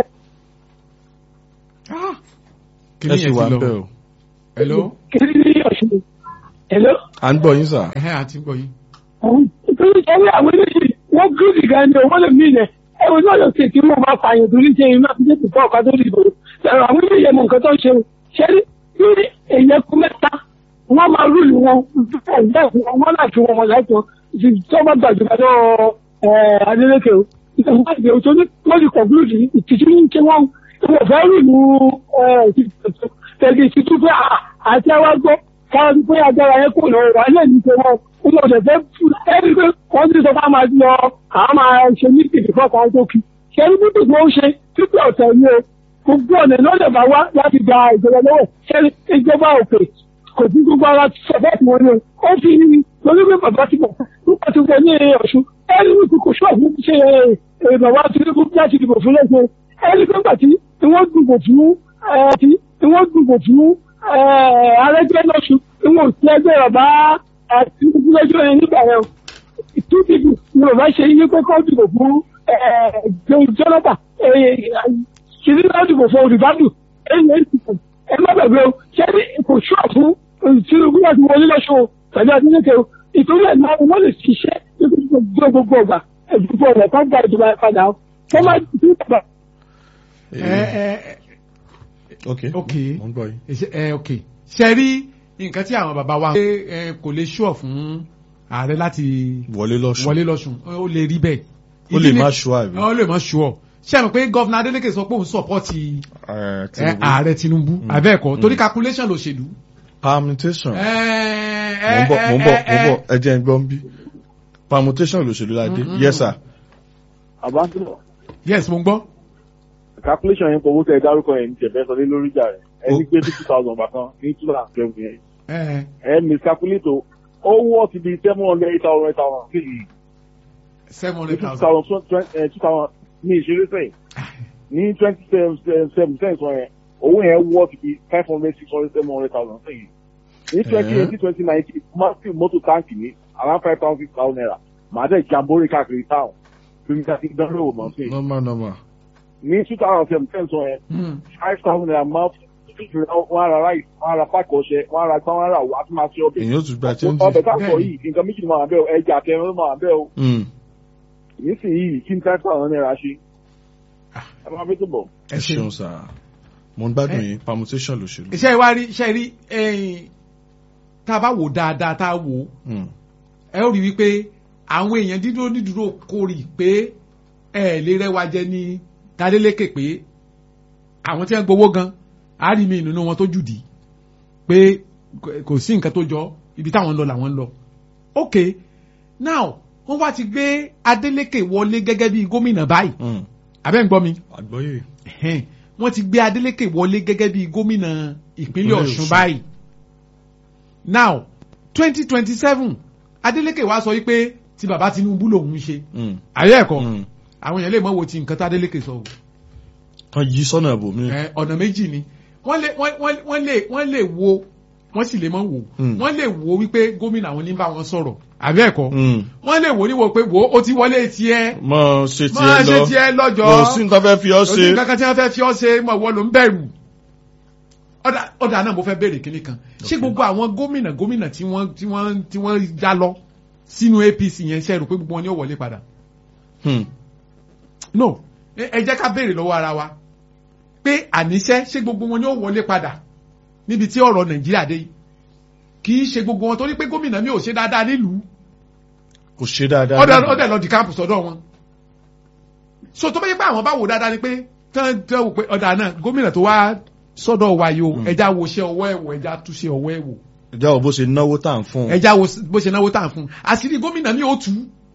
Ah, ẹ kìnìún sì yẹn wà ti ń bẹ̀ lọ o. hello kiri ní ọ̀ṣun hello. à ń gbọ́ yín sà. ẹ̀hẹ́n àti gbọ́ yín. nítorí sẹ́yìn àwọn eléyìí wọ́n gírídì gan ni owó lè mí ilẹ̀ ẹ̀wọ̀n náà lọ sí kí wọ́n máa pààyàn torí ṣe iná àti jẹ́ pípọ́ ọ̀ká tó dìbò ẹ̀rọ àwọn eléyìí ẹ̀mọ̀ nǹkan tó ń ṣe o ṣẹ́rí ní èèyàn kú mẹ́ta wọ́n máa rúlù wọn wọ́n láti wọn wọn láti wọn tó bá gbàjọba lọ Adeleke o ìtàkùn àti òtún wọ́n ti conclude ìtìjú ní kí wọ́n wọ́n fẹ́ rúlù tẹ̀lé ìtìjú pé àti àwọn gbọ́ káwọn pé agbára yẹn kò lọ wà lẹ́nu pé wọ́n wọ́n ọ̀dẹ̀ fẹ́ ẹni pé wọ́n ti sọ fún àwọn lọ àwọn máa ṣe ní ìdìbò fọ́ọ̀kan àwọn tó kí ṣẹ́ni bí tó ń ṣe títí ọ̀tẹ̀ ni o gbogbo ọ̀nà lọ́dẹ̀ bá wá láti gba ìjọba lọ́wọ́ ṣẹ́ni ìjọba òkè kò sí gbogbo ara sọ̀bẹ́ẹ̀tì wọn ni o ó fi ní lórí pé bàbá ti bọ̀ nípa ti wọ ní ọ̀ṣun ẹni ní kò ṣọ́ọ̀bù ṣe bàbá Tinubu láti dìbò fún lẹ́sẹ̀ ẹni pé gbàtí ni wọ́n dìbò fún ni wọ́n dìbò fún Arẹ́gbẹ́lọ́ṣun ni wọ́n ti ẹgbẹ́ bàbá Tinubu lọ́jọ́ yẹn nígbà yẹn two people ni bàbá ṣe yí pé kọ́ dìbò fún Jonathan kìíní náà dìbò fún olùbádùn ẹ̀yìn ẹ̀yìn ẹ má gbàgbé o ṣé kò ṣọ́ fún Tinubu láti wọlé lọ́ṣọ́ pẹ̀lú Adeleke o ìtòrí ẹ̀ náà wọ́n lè ṣiṣẹ́ gbogbo gbogbo ọgbà ẹ̀dùnkú ọ̀nà kan gba ìjọba padà o wọ́n máa ti bàbá. ẹ ẹ ok ok mo ń gbọ́ yín. ẹ ẹ ok ṣe rí nǹkan tí àwọn bàbá wa ṣe ẹ kò lè ṣọ́ fún ààrẹ láti wọlé lọ́sùn wọlé lọ́sùn ó lè rí bẹ́ẹ̀. ó lè Ìdí ni- má ṣọ́ àbí. ó lè má ṣọ́ ṣé àmì pé gọ́vnà Adeleke sọ pé òun sọ̀pọ́tì Eh, ẹ, Tinubu. ààrẹ Tinubu abẹ́ẹ̀kọ́ torí calculation lòṣèlú. permutation. ẹ mo ń bọ̀ mo ń bọ̀ mo ń ẹ bọ̀ ẹ jẹ́ ń gbọ́ ń bí. permutation lòṣèlú ládé yes sir. àbáṣọ yes mo ń gbọ́. calculation yẹn kò wó tẹ dárúkọ yẹn ní tẹ̀fẹ́ sọ lé lórí ìjà rẹ̀ ẹni pé fifty thousand bàkan ní two thousand twelve yẹn ẹ ẹ miscalculate o ó wọ́ ti di seven hundred eight thousand eight thousand seven ní hundred two thousand. thousand twenty two thousand ní ìṣeré sẹ́yìn ní twenty seven cents wọn yẹn owó yẹn wọ́ ti di five hundred six hundred seven hundred thousand sẹ́yìn ní twenty eighteen twenty nineteen massive motor tank ní around five thousand six thousand naira màá dẹ̀ jambore káàkiri town fún mi ká ti dánwò wò mọ́ sí i normal normal. ní two thousand seven cents wọn yẹn Hmm. five thousand naira máa wọ́n á ra rice wọ́n á ra pákó ọṣẹ wọ́n á ra gbá wọ́n á ra wà á tún máa ṣe ọbẹ̀ èyàn ó tún gba change. ọbẹ̀ tá a sọ Bẹ́ẹ̀ni. yìí nǹkan méjì ló máa wà bẹ́ẹ̀ o ẹja kẹrin ló máa wà bẹ́ẹ̀ o Mm. nísìnyí kí n five thousand naira ṣe ẹ máa fi tó bọ̀. ẹ ṣeun sir. mo ń gbádùn yín permutation lòṣèlú. iṣẹ́ wa rí iṣẹ́ rí ẹ̀yìn tá a bá wò dáadáa tá a wò Mm. ẹ ó rí wípé àwọn èèyàn dídúró dídúró kórì pé ẹ lè rẹwà jẹ ní Adeleke pé àwọn tí wọ́n gbowó gan á rí mi nínú wọn tó jùdí pé kò sí nǹkan tó jọ ibi táwọn ń lọ làwọn ń lọ ok now wọ́n wá ti gbé Adeleke wọlé gẹ́gẹ́ bí gómìnà báyìí Mm. abẹ́ ń gbọ́ mi àgbọ́yé. ẹ̀hẹ́n, wọ́n ti gbé Adeleke wọlé gẹ́gẹ́ bí gómìnà ìpínlẹ̀ Ìpínlẹ̀ Ọ̀ṣun Ọ̀ṣun. báyìí now twenty twenty seven Adeleke wá sọ wípé tí bàbá Tinubu lòun ń ṣe Mm. ayé ẹ̀kọ́ Mm. àwọn èèyàn lè mọ̀ wo ti nǹkan tá Adeleke sọ o kan yí sọ́nà ibòmí. Ẹ, ọ̀nà méjì ni wọ́n lè wọ́n- wọ́n wọ́n lè wọ́n lè wo wọ́n sì lè mọ̀ wò Mm. wọ́n lè wo wípé gómìnà àwọn ní bá wọn sọ̀rọ̀ àbí ẹ̀kọ́ Mm. wọ́n lè wò níwò pé wò ó ti wọlé tiẹ̀ mọ ṣe máa tiẹ̀ ṣe lọ tiẹ̀ lọ́jọ́ kò sí nǹkan fẹ́ fi ọ́ òsì ṣe. kankan tí wọ́n fẹ́ fi ọ́ ṣe mọ̀ wọ́n ló ń bẹ̀rù. ọ̀dà ọ̀dà náà mo fẹ́ béèrè kinní kan ṣé gbogbo àwọn gómìnà gómìnà tí wọ́n tí wọ́n tí wọ́n já lọ sínú APC yẹn ṣe rò pé gbogbo wọn ni ó wọlé padà. Hmm. no ẹ ẹ jẹ́ ká béèrè lọ́wọ́ ara wa pé àníṣe ṣé gbogbo wọn ni ó wọlé padà níbi tí ọ̀rọ̀ Nàìjíríà dé yìí kì í ṣe gbogbo wọn torí pé gómìnà mi ò ṣe dáadáa nílùú kò ṣe dáadáa. ọdẹ ọdẹ lọ di káàpù sọ́dọ̀ wọn so tó bá yẹ pé àwọn bá wò dáadáa ni pé tán tán wò pé ọdà náà gómìnà tó wá sọ́dọ̀ wa yìí o ẹja wo ṣe ọwọ́ ẹ̀ wò ẹja tún ṣe ọwọ́ ẹ̀ wò ìjà ò bó ṣe náwó tá à ń fún un. ẹja wo bó ṣe náwó tàn fún un àṣírí gómìnà mi ò tú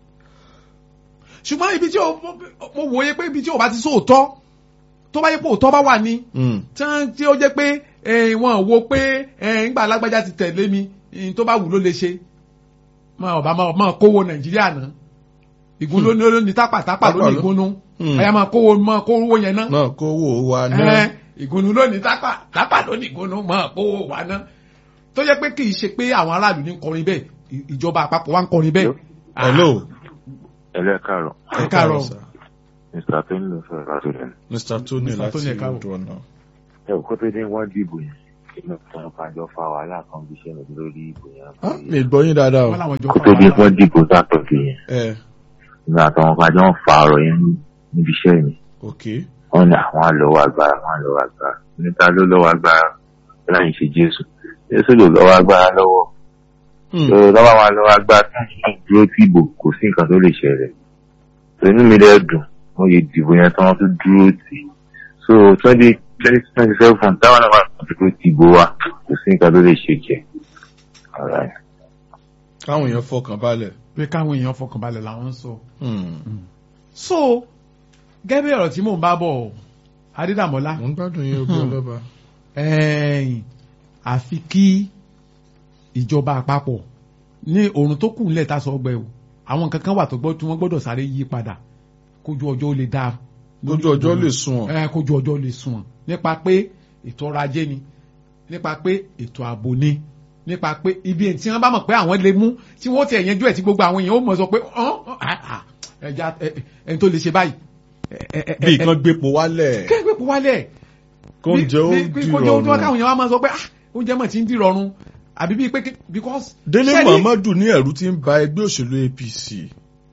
ṣùgbọ́n ibi tí o mo wòye pé ibi tí o bá ti sóòótọ́ tó bá yẹ pé òótọ́ bá wà ní Mm. tán tí ó jẹ́ pé eh, wọn wo pé eh, ńgbà alágbájá ti tẹ̀lé mi eh, tó bá wù ló lè ṣe máa ọba máa máa kówó nàìjíríà náà ìgún ló ní ló ní tápà tápà ló ní ìgúnnú Hmm. ẹ̀yà máa kówó máa kówó yẹn náà náà kó wò ó wa ẹ̀ náà. ìgúnnú ló ní tápà tápà ló ní ìgúnnú máa kówó wa náà tó jẹ́ pé kì í ṣe pé àwọn aráàlú ní kọrin bẹ́ẹ̀ ì- ìjọba àpapọ̀ wa ń kọrin bẹ́ẹ̀. hello. ẹlẹ́ káàrọ̀ ẹ káàárọ̀ sir. mr tony ló sọ̀rọ̀ láti rẹ̀ mr tony Mr. láti Tony, ẹ káàárọ̀. odò ọ̀nà. ẹ ò kó tó dé wọ́n dìbò yẹn inú kan kájọ fa wàhálà kan bí iṣẹ́ mi lórí ìbò yẹn. Ah, mi gbọ́ yín dáadáa o wọ́n làwọn jọ kó fà tó di wàhálà. pọ́n dìbò sátọ̀dé yẹn ẹ nígbà táwọn kájọ ń fa ọ̀rọ̀ yẹn níbi iṣẹ́ mi ok wọ́n ní àwọn àlọ́wọ́ agbára àwọn àlọ́wọ́ agbára níta ló lọ́wọ́ agbára láyìn ṣe jésù jésù ló lọ́wọ́ agbára lọ́wọ́ Hmm. tó lọ́wọ́ àwọn àlọ́wọ́ agbára tó ń dúró tí ìbò kò sí nǹkan tó lè ṣẹlẹ̀ tó inú mi dẹ́ dùn wọ́n yẹ dìbò yẹn tí wọ́n tún dúró tì í so twenty twenty twenty seven táwọn náà wà dúró tì ìbò wa kò sí nǹkan tó lè ṣe jẹ. Alright. káwọn èèyàn fọkàn balẹ̀. pé káwọn èèyàn fọkànbalẹ̀ làwọn ń sọ. Hmm. so gẹ́gẹ́ bí ọ̀rọ̀ tí mò ń bá bọ̀ adédàmọ́lá mo ń gbádùn yín obi ọlọ́ba. ẹ̀yìn àfi kí ìjọba àpapọ̀ ní òrùn tó kù nílẹ̀ tá a sọ ọgbẹ́ o àwọn nǹkan kan wà tó gbọ́ tí wọ́n gbọ́dọ̀ sáré yí padà kójú ọjọ́ ó lè dáa lójú ọjọ́ lè sùn ọ́. ẹ kójú ọjọ́ lè sùn wọn nípa pé ètò ọrọ̀ ajé ni nípa pé ètò ààbò ni nípa pé ibi tí wọ́n bá mọ̀ pé àwọn lè mú tí wọ́n ti ẹ̀yẹ́jú ẹ̀ tí gbogbo àwọn èèyàn ó mọ̀ sọ pé ọ̀n ọ̀n, ah, ah, ẹja ẹ- ẹ- ẹni tó lè ṣe báyìí. ẹ- ẹ- ẹ- bí ẹ- kan gbépo wálẹ̀ kẹ́gbẹ́ kó wálẹ̀ kó ń jẹ́ ó bí- bí- di kó jẹ́ ó káwọn rọrùn. èèyàn wá máa sọ pé ah oúnjẹ mọ̀ tí ń di rọrùn àbí bíi pé kí- because. délé ṣẹ́ni- muhammadu ní ẹ̀rù ti ń ba ẹgbẹ́ òṣèlú apc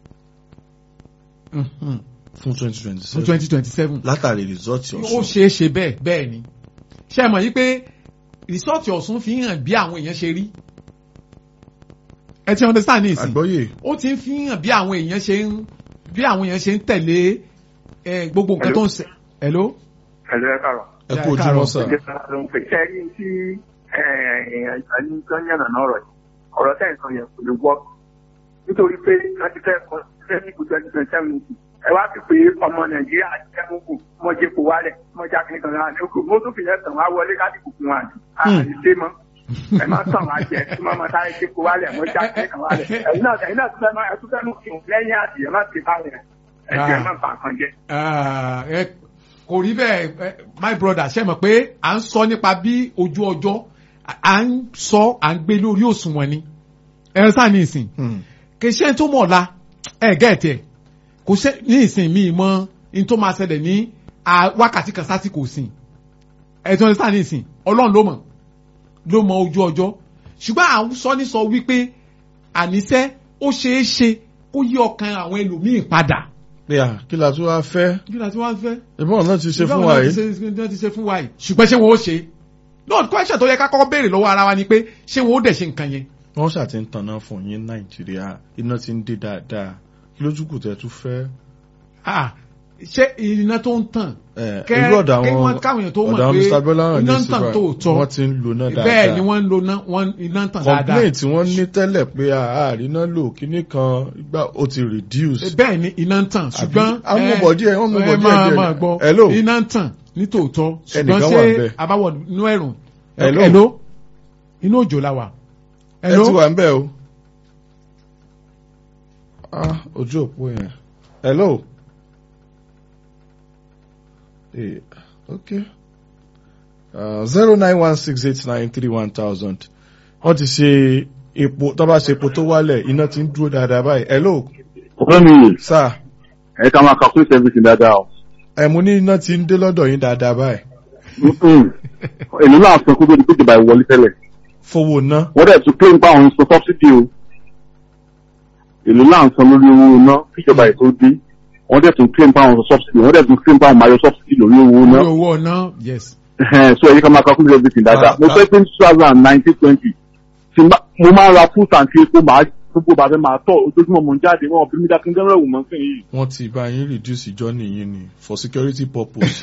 Mhm. fún twenty twenty fún seven twenty twenty seven látàrí rìsọ́ọ̀tì ó ọ̀sùn. ṣeé ṣe bẹ́ẹ̀ bẹ́ẹ̀ ni ṣe mọ̀ yí pé rìsọ́ọ̀tì ọ̀sùn fi hàn bí àwọn èèyàn ṣe rí ẹ ti understand ní ìsìn àgbọ́yé ó ti ń fi hàn bí àwọn èèyàn ṣe ń bí àwọn èèyàn ṣe ń tẹ̀lé ẹ, gbogbo nǹkan tó ń ṣe hello Ẹ̀lú ẹ káàrọ̀. ẹ Yeah, kú ojúmọ́ káàárọ̀. sà. Ẹ̀jẹ̀ sára ló ń pè. Ṣé rí tí ẹni tó ń yànnà náà rọ̀ yìí? Ọ̀rọ̀ tẹ̀ ń sọ yẹn kò lè wọ́. Nítorí pé wọ́n ti fẹ́ kọ́ fẹ́ ní ibùdó ẹni twenty seven nìkú. Ẹ wá fi pé ọmọ Nàìjíríà jẹ́ mọ́kù, mọ́ jẹ́ kó wálẹ̀, mọ́ já kí nìkan náà lóko. Mo tún fi yẹn tàn wá wọlé láti kùkùn wa àti àti ṣé mọ́. Ẹ máa tàn wá jẹ, tí wọ́n máa sáré jẹ́ kó wálẹ̀, mọ́ já kí nìkan wálẹ̀. Ẹ̀yin náà ẹ̀yin náà tún fẹ́ máa ẹ tún fẹ́ mú kí n lẹ́yìn àti ẹ̀ má ti bá rẹ̀. Ẹ̀jẹ̀ má bà kan jẹ́. Ah, ẹ kò rí bẹ́ẹ̀ ẹ, my brother ṣe mọ̀ pé à ń sọ nípa bí ojú ọjọ́ à ń sọ à ń gbé lórí òṣùwọ̀n ni ẹ sáà ní ìsìn Hmm. kì í ṣe tó mọ̀ ọ̀la ẹ gẹ̀ẹ́tì ẹ̀ kò ṣe ní ìsìn mi mọ ní tó máa ṣẹlẹ̀ ní à- wákàtí kan sásìkò sìn ẹ tó ń sáà ní ìsìn ọlọ́run ló mọ̀ ló mọ ojú ọjọ́ ṣùgbọ́n à ń sọ ní sọ wípé àníṣe ó ṣeé ṣe kó yí ọkàn àwọn ẹlòmíì padà pé à kí la tún wá fẹ́ kí la ti wá fẹ́ ìbọn náà ti ṣe fún Ìbáwọn wa náà ti yìí. ṣe- náà ti ṣe fún wa yìí ṣùgbọ́n ṣé wọn ó ṣe no question tó yẹ ká kọ́kọ́ béèrè lọ́wọ́ ara wa ni pé ṣé wọn ó dẹ̀ ṣe nǹkan yẹn wọ́n ṣáà ti ń tanná fún yín nàìjíríà iná ti ń dé dáadáa kí lójú kù tẹ́ tún fẹ́. Ah, ṣé iná tó ń tàn ẹ Kẹ́- irú ọ̀dọ̀ kí àwọn wọ́n káwọn èèyàn tó mọ̀ ọ̀dọ̀ àwọn pé Mr. Bọ́láhàn ní iná ń tàn síbà tóòtọ́. wọ́n ti ń lò náà dáadáa. bẹ́ẹ̀ ni wọ́n ń lo ná- wọ́n iná ń tàn dáadáa complaint tí wọ́n ní tẹ́lẹ̀ pé àárín náà lò kíní kan gbà ó ti reduce. bẹ́ẹ̀ ni iná ń tàn ṣùgbọ́n àwọn ọmọ bọ̀ díẹ̀, wọ́n mú bọ̀ ẹ díẹ̀ máa díẹ̀. máa gbọ́ Hello? iná ń tàn ní tòótọ́ ṣùgbọ́n Ẹnìkan ṣé wà ńbẹ̀. abáwọ̀ inú ẹ̀rùn Hello? hello inú òjò la wà ẹ ti wà ń bẹ̀ o. ah ojú òpó yẹn. hello. Eh, okay. zero nine one six eight nine three one thousand. wọ́n ti ṣe epo tó bá ṣe epo tó wálẹ̀ iná ti ń dúró dáadáa báyìí. hello ọ̀rẹ́ mi sir ẹ ká máa calculate everything dáadáa o. ẹ̀ mo ní iná ti ń dé lọ́dọ̀ yín dáadáa báyìí. èlò náà sọ kókó ní pé ìjọba ìwọlé tẹ́lẹ̀ fowó ná. wọ́n dẹ̀ tún claim pa àwọn sọ subsidy o èlò náà sọ lórí owó iná kíjọba ètò dé wọ́n dẹ̀ tún claim pa àwọn sọ subsidy wọ́n dẹ̀ tún claim pa àwọn máa yọ subsidy lórí owó iná Orí owó ọ̀nà yes so ẹ̀yìn ká máa calculate everything dáadáa mo fẹ́ pé two thousand and nineteen twenty mo máa ń ra full tank epo máa gbogbo bàbá máa tọ̀ ojoojúmọ́ mo ń jáde wọn bí mi dá kí n gẹ́rẹ́ wò mọ́ sí yìí. wọ́n ti bá yín reduce journey yín ni for security purpose.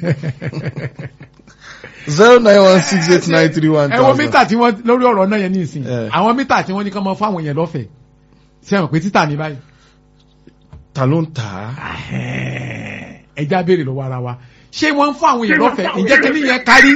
zero nine one six eight nine three one ẹ wo thousand. mítà tí wọ́n lórí ọ̀rọ̀ náà yẹn ní ìsìn Eh. àwọn mítà tí wọ́n ní kán mọ fáwọn yẹn lọ́fẹ̀ẹ́ ṣe mọ̀ pé títà ní báyìí ta ló ń tà á. ẹja béèrè lọ́wọ́ ara wa ṣé wọ́n ń fún àwọn yẹn lọ́fẹ̀ẹ́ ǹjẹ́ kí nìyẹn kárí.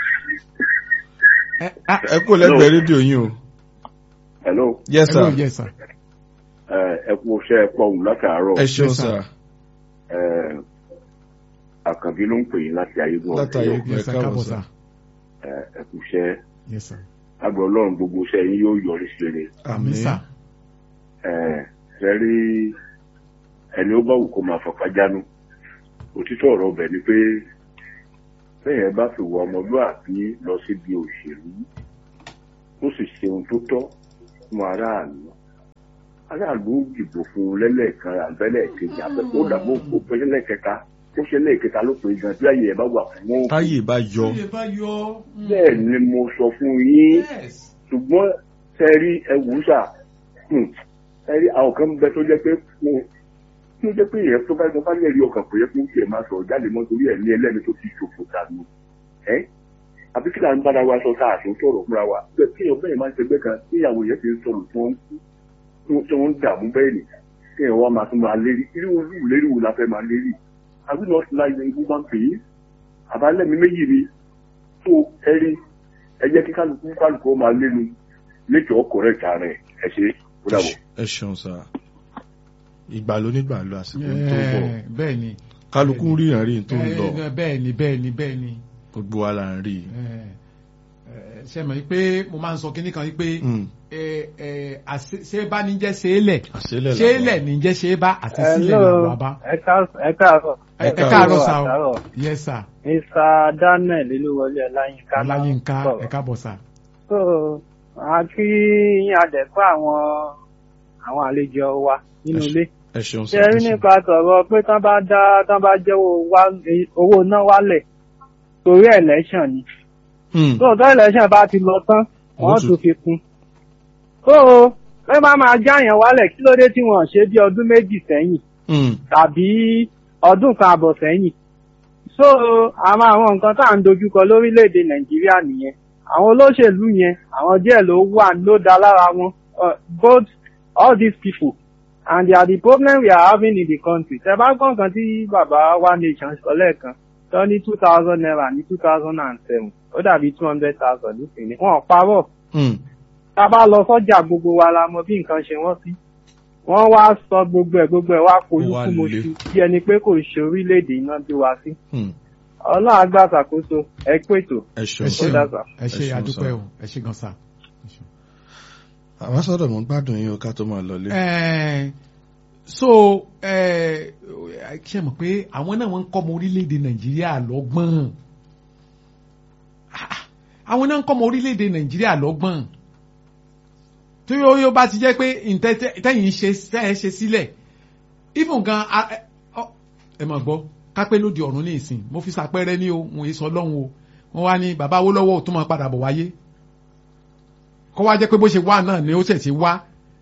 ẹ ah, ẹ kó lẹ́gbẹ̀ẹ́ rédíò yín o. hello yes hello, sir. yes sir. ẹ kú iṣẹ́ ẹ pọ̀ wù látàárọ̀ ẹ ṣeun Yes, sir. sir. àkànbí ló ń pè yín láti ayégun Látàrí ọ̀dọ́ yes sir káàbọ̀, káàbọ̀ sir. sir ẹ kú iṣẹ́ yes sir àgbẹ̀ ọlọ́run gbogbo iṣẹ́ yín yóò yọrí sí rere àmì sir ṣe rí ẹni ó bá wù kó máa fọpá jánu òtítọ́ ọ̀rọ̀ ọbẹ̀ ni pé bẹ́ẹ̀ bá fi wọ ọmọlúàbí lọ síbi òṣèlú ó sì ṣe ohun tó tọ́ fún aráàlú aráàlú ó dìbò fún un lẹ́lẹ́kan àbẹ́lẹ̀ kejì àbẹ́kó dàbò kó pé lẹ́lẹ́kẹta ó ṣe lẹ́ẹ̀kẹta ló pé gan tí àyè ẹ̀ bá wà fún wọn. táyè bá yọ Tí lè bá yọ. mm, bẹ́ẹ̀ ni mo sọ fún yín yes. ṣùgbọ́n sẹ́rí ẹ̀wùsà sẹ́rí àwọn kan bẹ tó jẹ́ pé mo tó jẹ́ pé ìyẹn tó bá tó bá lè rí ọkàn pé kó tiẹ̀ máa sọ̀rọ̀ jáde mọ́ torí ẹ̀ ní ẹlẹ́ni tó ti ṣòfò dànù ẹ́ àbí kí là ń bára wa sọ tá a tó sọ̀rọ̀ fúnra wa bẹ́ẹ̀ kí èèyàn bẹ́ẹ̀ máa ń ṣẹgbẹ́ kan tí ìyàwó yẹn ti ń sọ̀rọ̀ tí wọ́n ń kú tí wọ́n ń dààmú bẹ́ẹ̀ ni kí èèyàn wá máa tún máa lérí irú irú lérí wo la fẹ́ máa lérí àbí not like the woman being àbálẹ́mi méjì ni tó ẹrí ẹ jẹ́ kí kálukú kálukú ó máa lénu nature correct ara ẹ̀ ẹ ṣe ó dàbọ̀. ẹ ṣeun sá ìgbà ló nígbà lọ àsìkò tó bọ̀ Eh, bẹ́ẹ̀ ni. kálukú ń ríran rí n tó ń lọ Eh, bẹ́ẹ̀ ni bẹ́ẹ̀ ni bẹ́ẹ̀ ni. gbogbo wa là ń rí i. Eh, eh, ṣe mọ̀ pé mo máa ń sọ kinní kan wípé Mm. eh, eh, àṣe- ṣé bá ní jẹ́ ṣe é lẹ̀ àṣélẹ̀ ṣe é lẹ̀ ní jẹ́ ṣe é bá àti sílẹ̀ Hello, làwọn bá. ẹ ká- ẹ káàárọ̀. ẹ ẹ káàárọ̀ sá o Àtàárọ̀. yes sir Mr. Daniel Olúwọlé Ọláyínká. ló ń ọláyínká sọ̀rọ̀. ẹ káàbọ̀ sá. So, a kí yín adẹ̀kọ́ àwọn àwọn àlejò wa nínú ilé. ẹ ṣeun sá Ṣé rí nípa tọ̀rọ̀ pé tán bá dá tán bá jẹ́wọ́ wá- owó náà wálẹ̀ torí election ni. Hmm. tó tó election bá ti lọ tán Wọ́n wọ́n tún- tún fi kún. tó pé má máa jáyàn wálẹ̀ kí ló dé tí wọ́n ṣe bí ọdún méjì sẹ́yìn Hmm. tàbí ọdún kan àbọ̀ sẹ́yìn. so àwọn àwọn nǹkan tá à ń dojúkọ lórílẹ̀‐èdè nàìjíríà nìyẹn àwọn olóṣèlú yẹn àwọn díẹ̀ ló wà ló dá lára wọn uh, both all these people and they are the problem we are having in the country. tẹ bá gbọ́n kan tí bàbá wa nation sọ lẹ́ẹ̀kan tó ní two thousand naira ní two thousand and seven ó dàbí two hundred thousand nísìnyí wọn ò parọ́ Hmm. tá a bá lọ sọ́jà gbogbo wa la mọ bí nǹkan ṣe wọ́n sí wọ́n wá sọ gbogbo ẹ̀ gbogbo ẹ̀ wá polú Ó wá fún mo le. ṣu bí ẹni pé kò ṣe orílẹ̀-èdè iná bí wa sí Hmm. ọlọ́run àgbà ṣàkóso ẹ pètò ẹ ẹ ṣeun ṣe Ó dá sà. ẹ ṣe Ẹ ṣeun àdúpẹ́ sà. o ẹ ṣe gan sá. àwọn sọ́dọ̀ mo gbádùn yín o ká tó máa lọlé. Eh, so eh, ṣe mọ̀ pé àwọn náà wọ́n ń kọ́ ọmọ orílẹ̀-èdè nàìjíríà lọ́gbọ́n Ah, àwọn náà ń kọ́ ọmọ orílẹ̀-èdè nàìjíríà lọ́gbọ́n tí yóò yóò bá ti jẹ́ pé ntẹ́- tẹ́yìn ṣe tẹ́ ẹ ṣe sílẹ̀ even gan a- ẹ ọ- ẹ mọ̀ gbọ́ kápẹ́ lóde ọ̀run ní ìsìn mo fi ṣàpẹẹrẹ ní o wọn èso ọlọ́run o wọ́n wá ní bàbá Awólọ́wọ̀ tó máa padà bọ̀ wáyé kọ́ wá jẹ́ pé bó ṣe wá náà ni ó ṣẹ̀ ṣe wá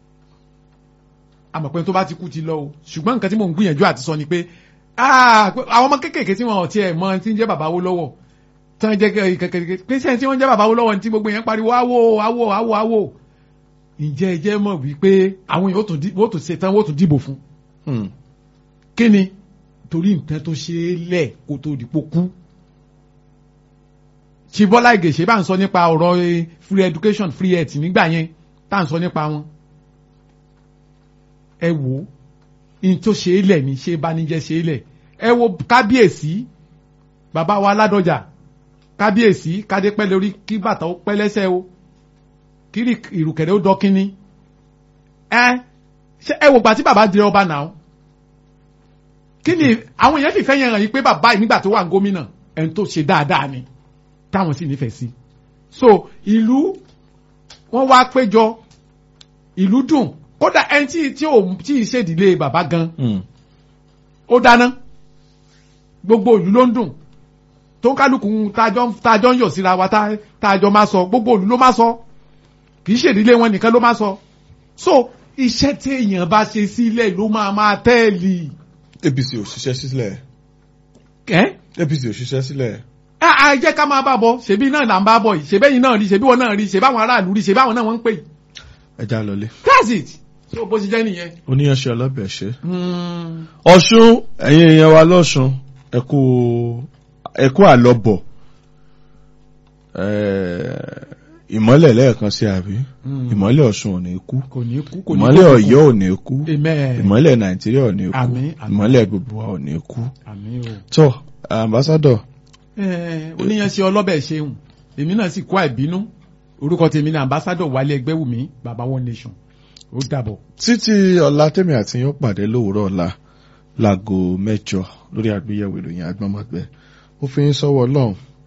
àmọ̀ pé tó bá ti kú ti lọ o ṣùgbọ́n nǹkan tí mò ń gbìyànjú àti sọ ni pé ah, pé àwọn ọmọ kéékèèké tí wọn ò tiẹ̀ mọ tí ń jẹ́ bàbá Awólọ́wọ̀ tí wọ́n jẹ́ kékeré pé sẹ́yìn tí wọ́n jẹ́ bàbá Awólọ́wọ̀ ní tí gbogbo yẹn pariwo awo awo awo awo ǹjẹ́ ẹ jẹ́ mọ̀ wípé àwọn èèyàn ó tún dí- wọ́n ó tún ṣe tán wọ́n ó tún dìbò fún Hmm. kí ni torí nǹkan tó ṣe é lẹ̀ kó tó dìpọ̀ kú ṣì Bọ́lá Ìgè ṣe bá ń sọ nípa ọ̀rọ̀ eh, free education free health nígbà yẹn tá à ń sọ nípa wọn ẹ wò ó in tó ṣe é lẹ̀ ní ṣe banijẹ́ ṣe é lẹ̀ ẹ wo kábíyèsí bàbá wa Ládọjà kábíyèsí kádé pẹ́ lórí kí bàtà ó pẹ́ lẹ́sẹ̀ o kí rí- ìrùkẹ̀rẹ̀ ó dọ́kínní ẹ ṣe ẹ wò gbà tí bàbá di ọba náà kí ni àwọn èèyàn fìfẹ́ yẹn hàn yí pé bàbá yìí nígbà tó wà ní gómìnà ẹni tó ṣe dáadáa ni táwọn sì nífẹ̀ẹ́ sí so ìlú wọ́n wá péjọ ìlú dùn kódà ẹni tí tí ò tí ì ṣèdílé bàbá gan Hmm. ó dáná gbogbo ìlú ló ń dùn tó ń kálukú tájọ tájọ ń yọ̀ síra wa tá- tájọ máa sọ gbogbo ìlú ló máa sọ kì í ṣèdílé wọn nìkan ló máa sọ so iṣẹ́ tí èèyàn bá ṣe sílẹ̀ ló máa máa tẹ́ẹ̀lì. APC ò ṣiṣẹ́ sílẹ̀ ẹ́ APC ò ṣiṣẹ́ sílẹ̀ ẹ ẹ jẹ́ ká máa bá bọ̀ ṣebí náà là ń bá bọ̀ yìí ṣebí yìí náà rí ṣebí wọn náà rí ṣebí àwọn aráàlú rí ṣebí àwọn náà wọ́n ń pè yìí ẹ já lọlé. that's it so bó ṣe jẹ́ nìyẹn. oníyanṣẹ́ ọlọ́bẹ̀ ṣe. ọ̀ṣun ẹ̀yin èèyàn wa lọ́ṣun ẹ kú ẹ kú àlọ́bọ̀ Eh, ìmọ́lẹ̀ lẹ́ẹ̀kan sí àbí ìmọ́lẹ̀ ọ̀ṣun ò ní kú kò ní kú kò ní ìmọ́lẹ̀ kú. ọ̀yọ́ ò ní kú amen ìmọ́lẹ̀ nàìjíríà ò ní kú Àmín, àmín. ìmọ́lẹ̀ gbogbo wa ò ní kú. àmín o. tó ambassador ẹ oníyanṣẹ ọlọ́bẹ̀ ṣeun èmi náà sì kó àìbínú orúkọ tèmi ní ambassadọ wálé ẹgbẹ́wùmí baba one nation ó dàbọ̀. títí ọ̀la tèmi àti yín ó pàdé lówùúrọ̀ ọ̀la láago mẹ́jọ lórí àgbéyẹ̀wò ìròyìn agbọ́nmọ́gbẹ́ ó fi yín sọ́wọ́ ọlọ́run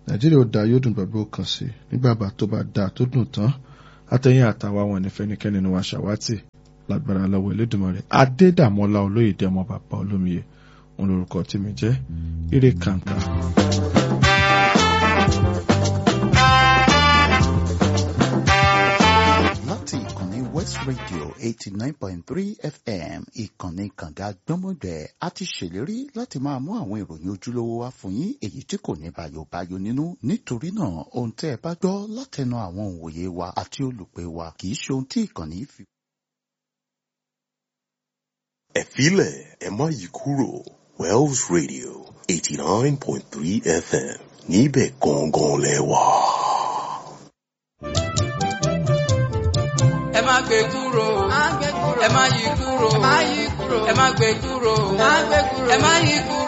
nàìjíríà ó da yóò dùn gbàgbé ó kàn sí nígbà bá tó bá da tó dùn tán àtẹ̀yìn àtàwa wọn ní fẹ́nikẹ́ni ni wàá ṣàwátì lágbára lọ́wọ́ Elédùmarè adédàmọ́lá olóyèdè ọmọ bàbá olómiye òun lorúkọ tí mi jẹ́ ire kàǹkà. láti ìkànnì west radio eighty nine point three fm ìkànnì kànga gbọ́mọgbẹ́ a ti ṣèlérí láti máa mú àwọn ìròyìn ojúlówó wá fún yín èyí tí kò ní bàyòbáyò nínú nítorí náà ohun tẹ́ ẹ bá gbọ́ látẹnu àwọn òǹwòye wa àti olùpẹ̀ wa kì í ṣe ohun tí ìkànnì fi. ẹ filẹ̀ ẹ má yí kúrò Wells Radio eighty nine point three FM níbẹ̀ gangan lẹ wà. ẹ má gbé kúrò ẹ má yí kúrò ẹ má gbé kúrò ẹ má yí kúrò.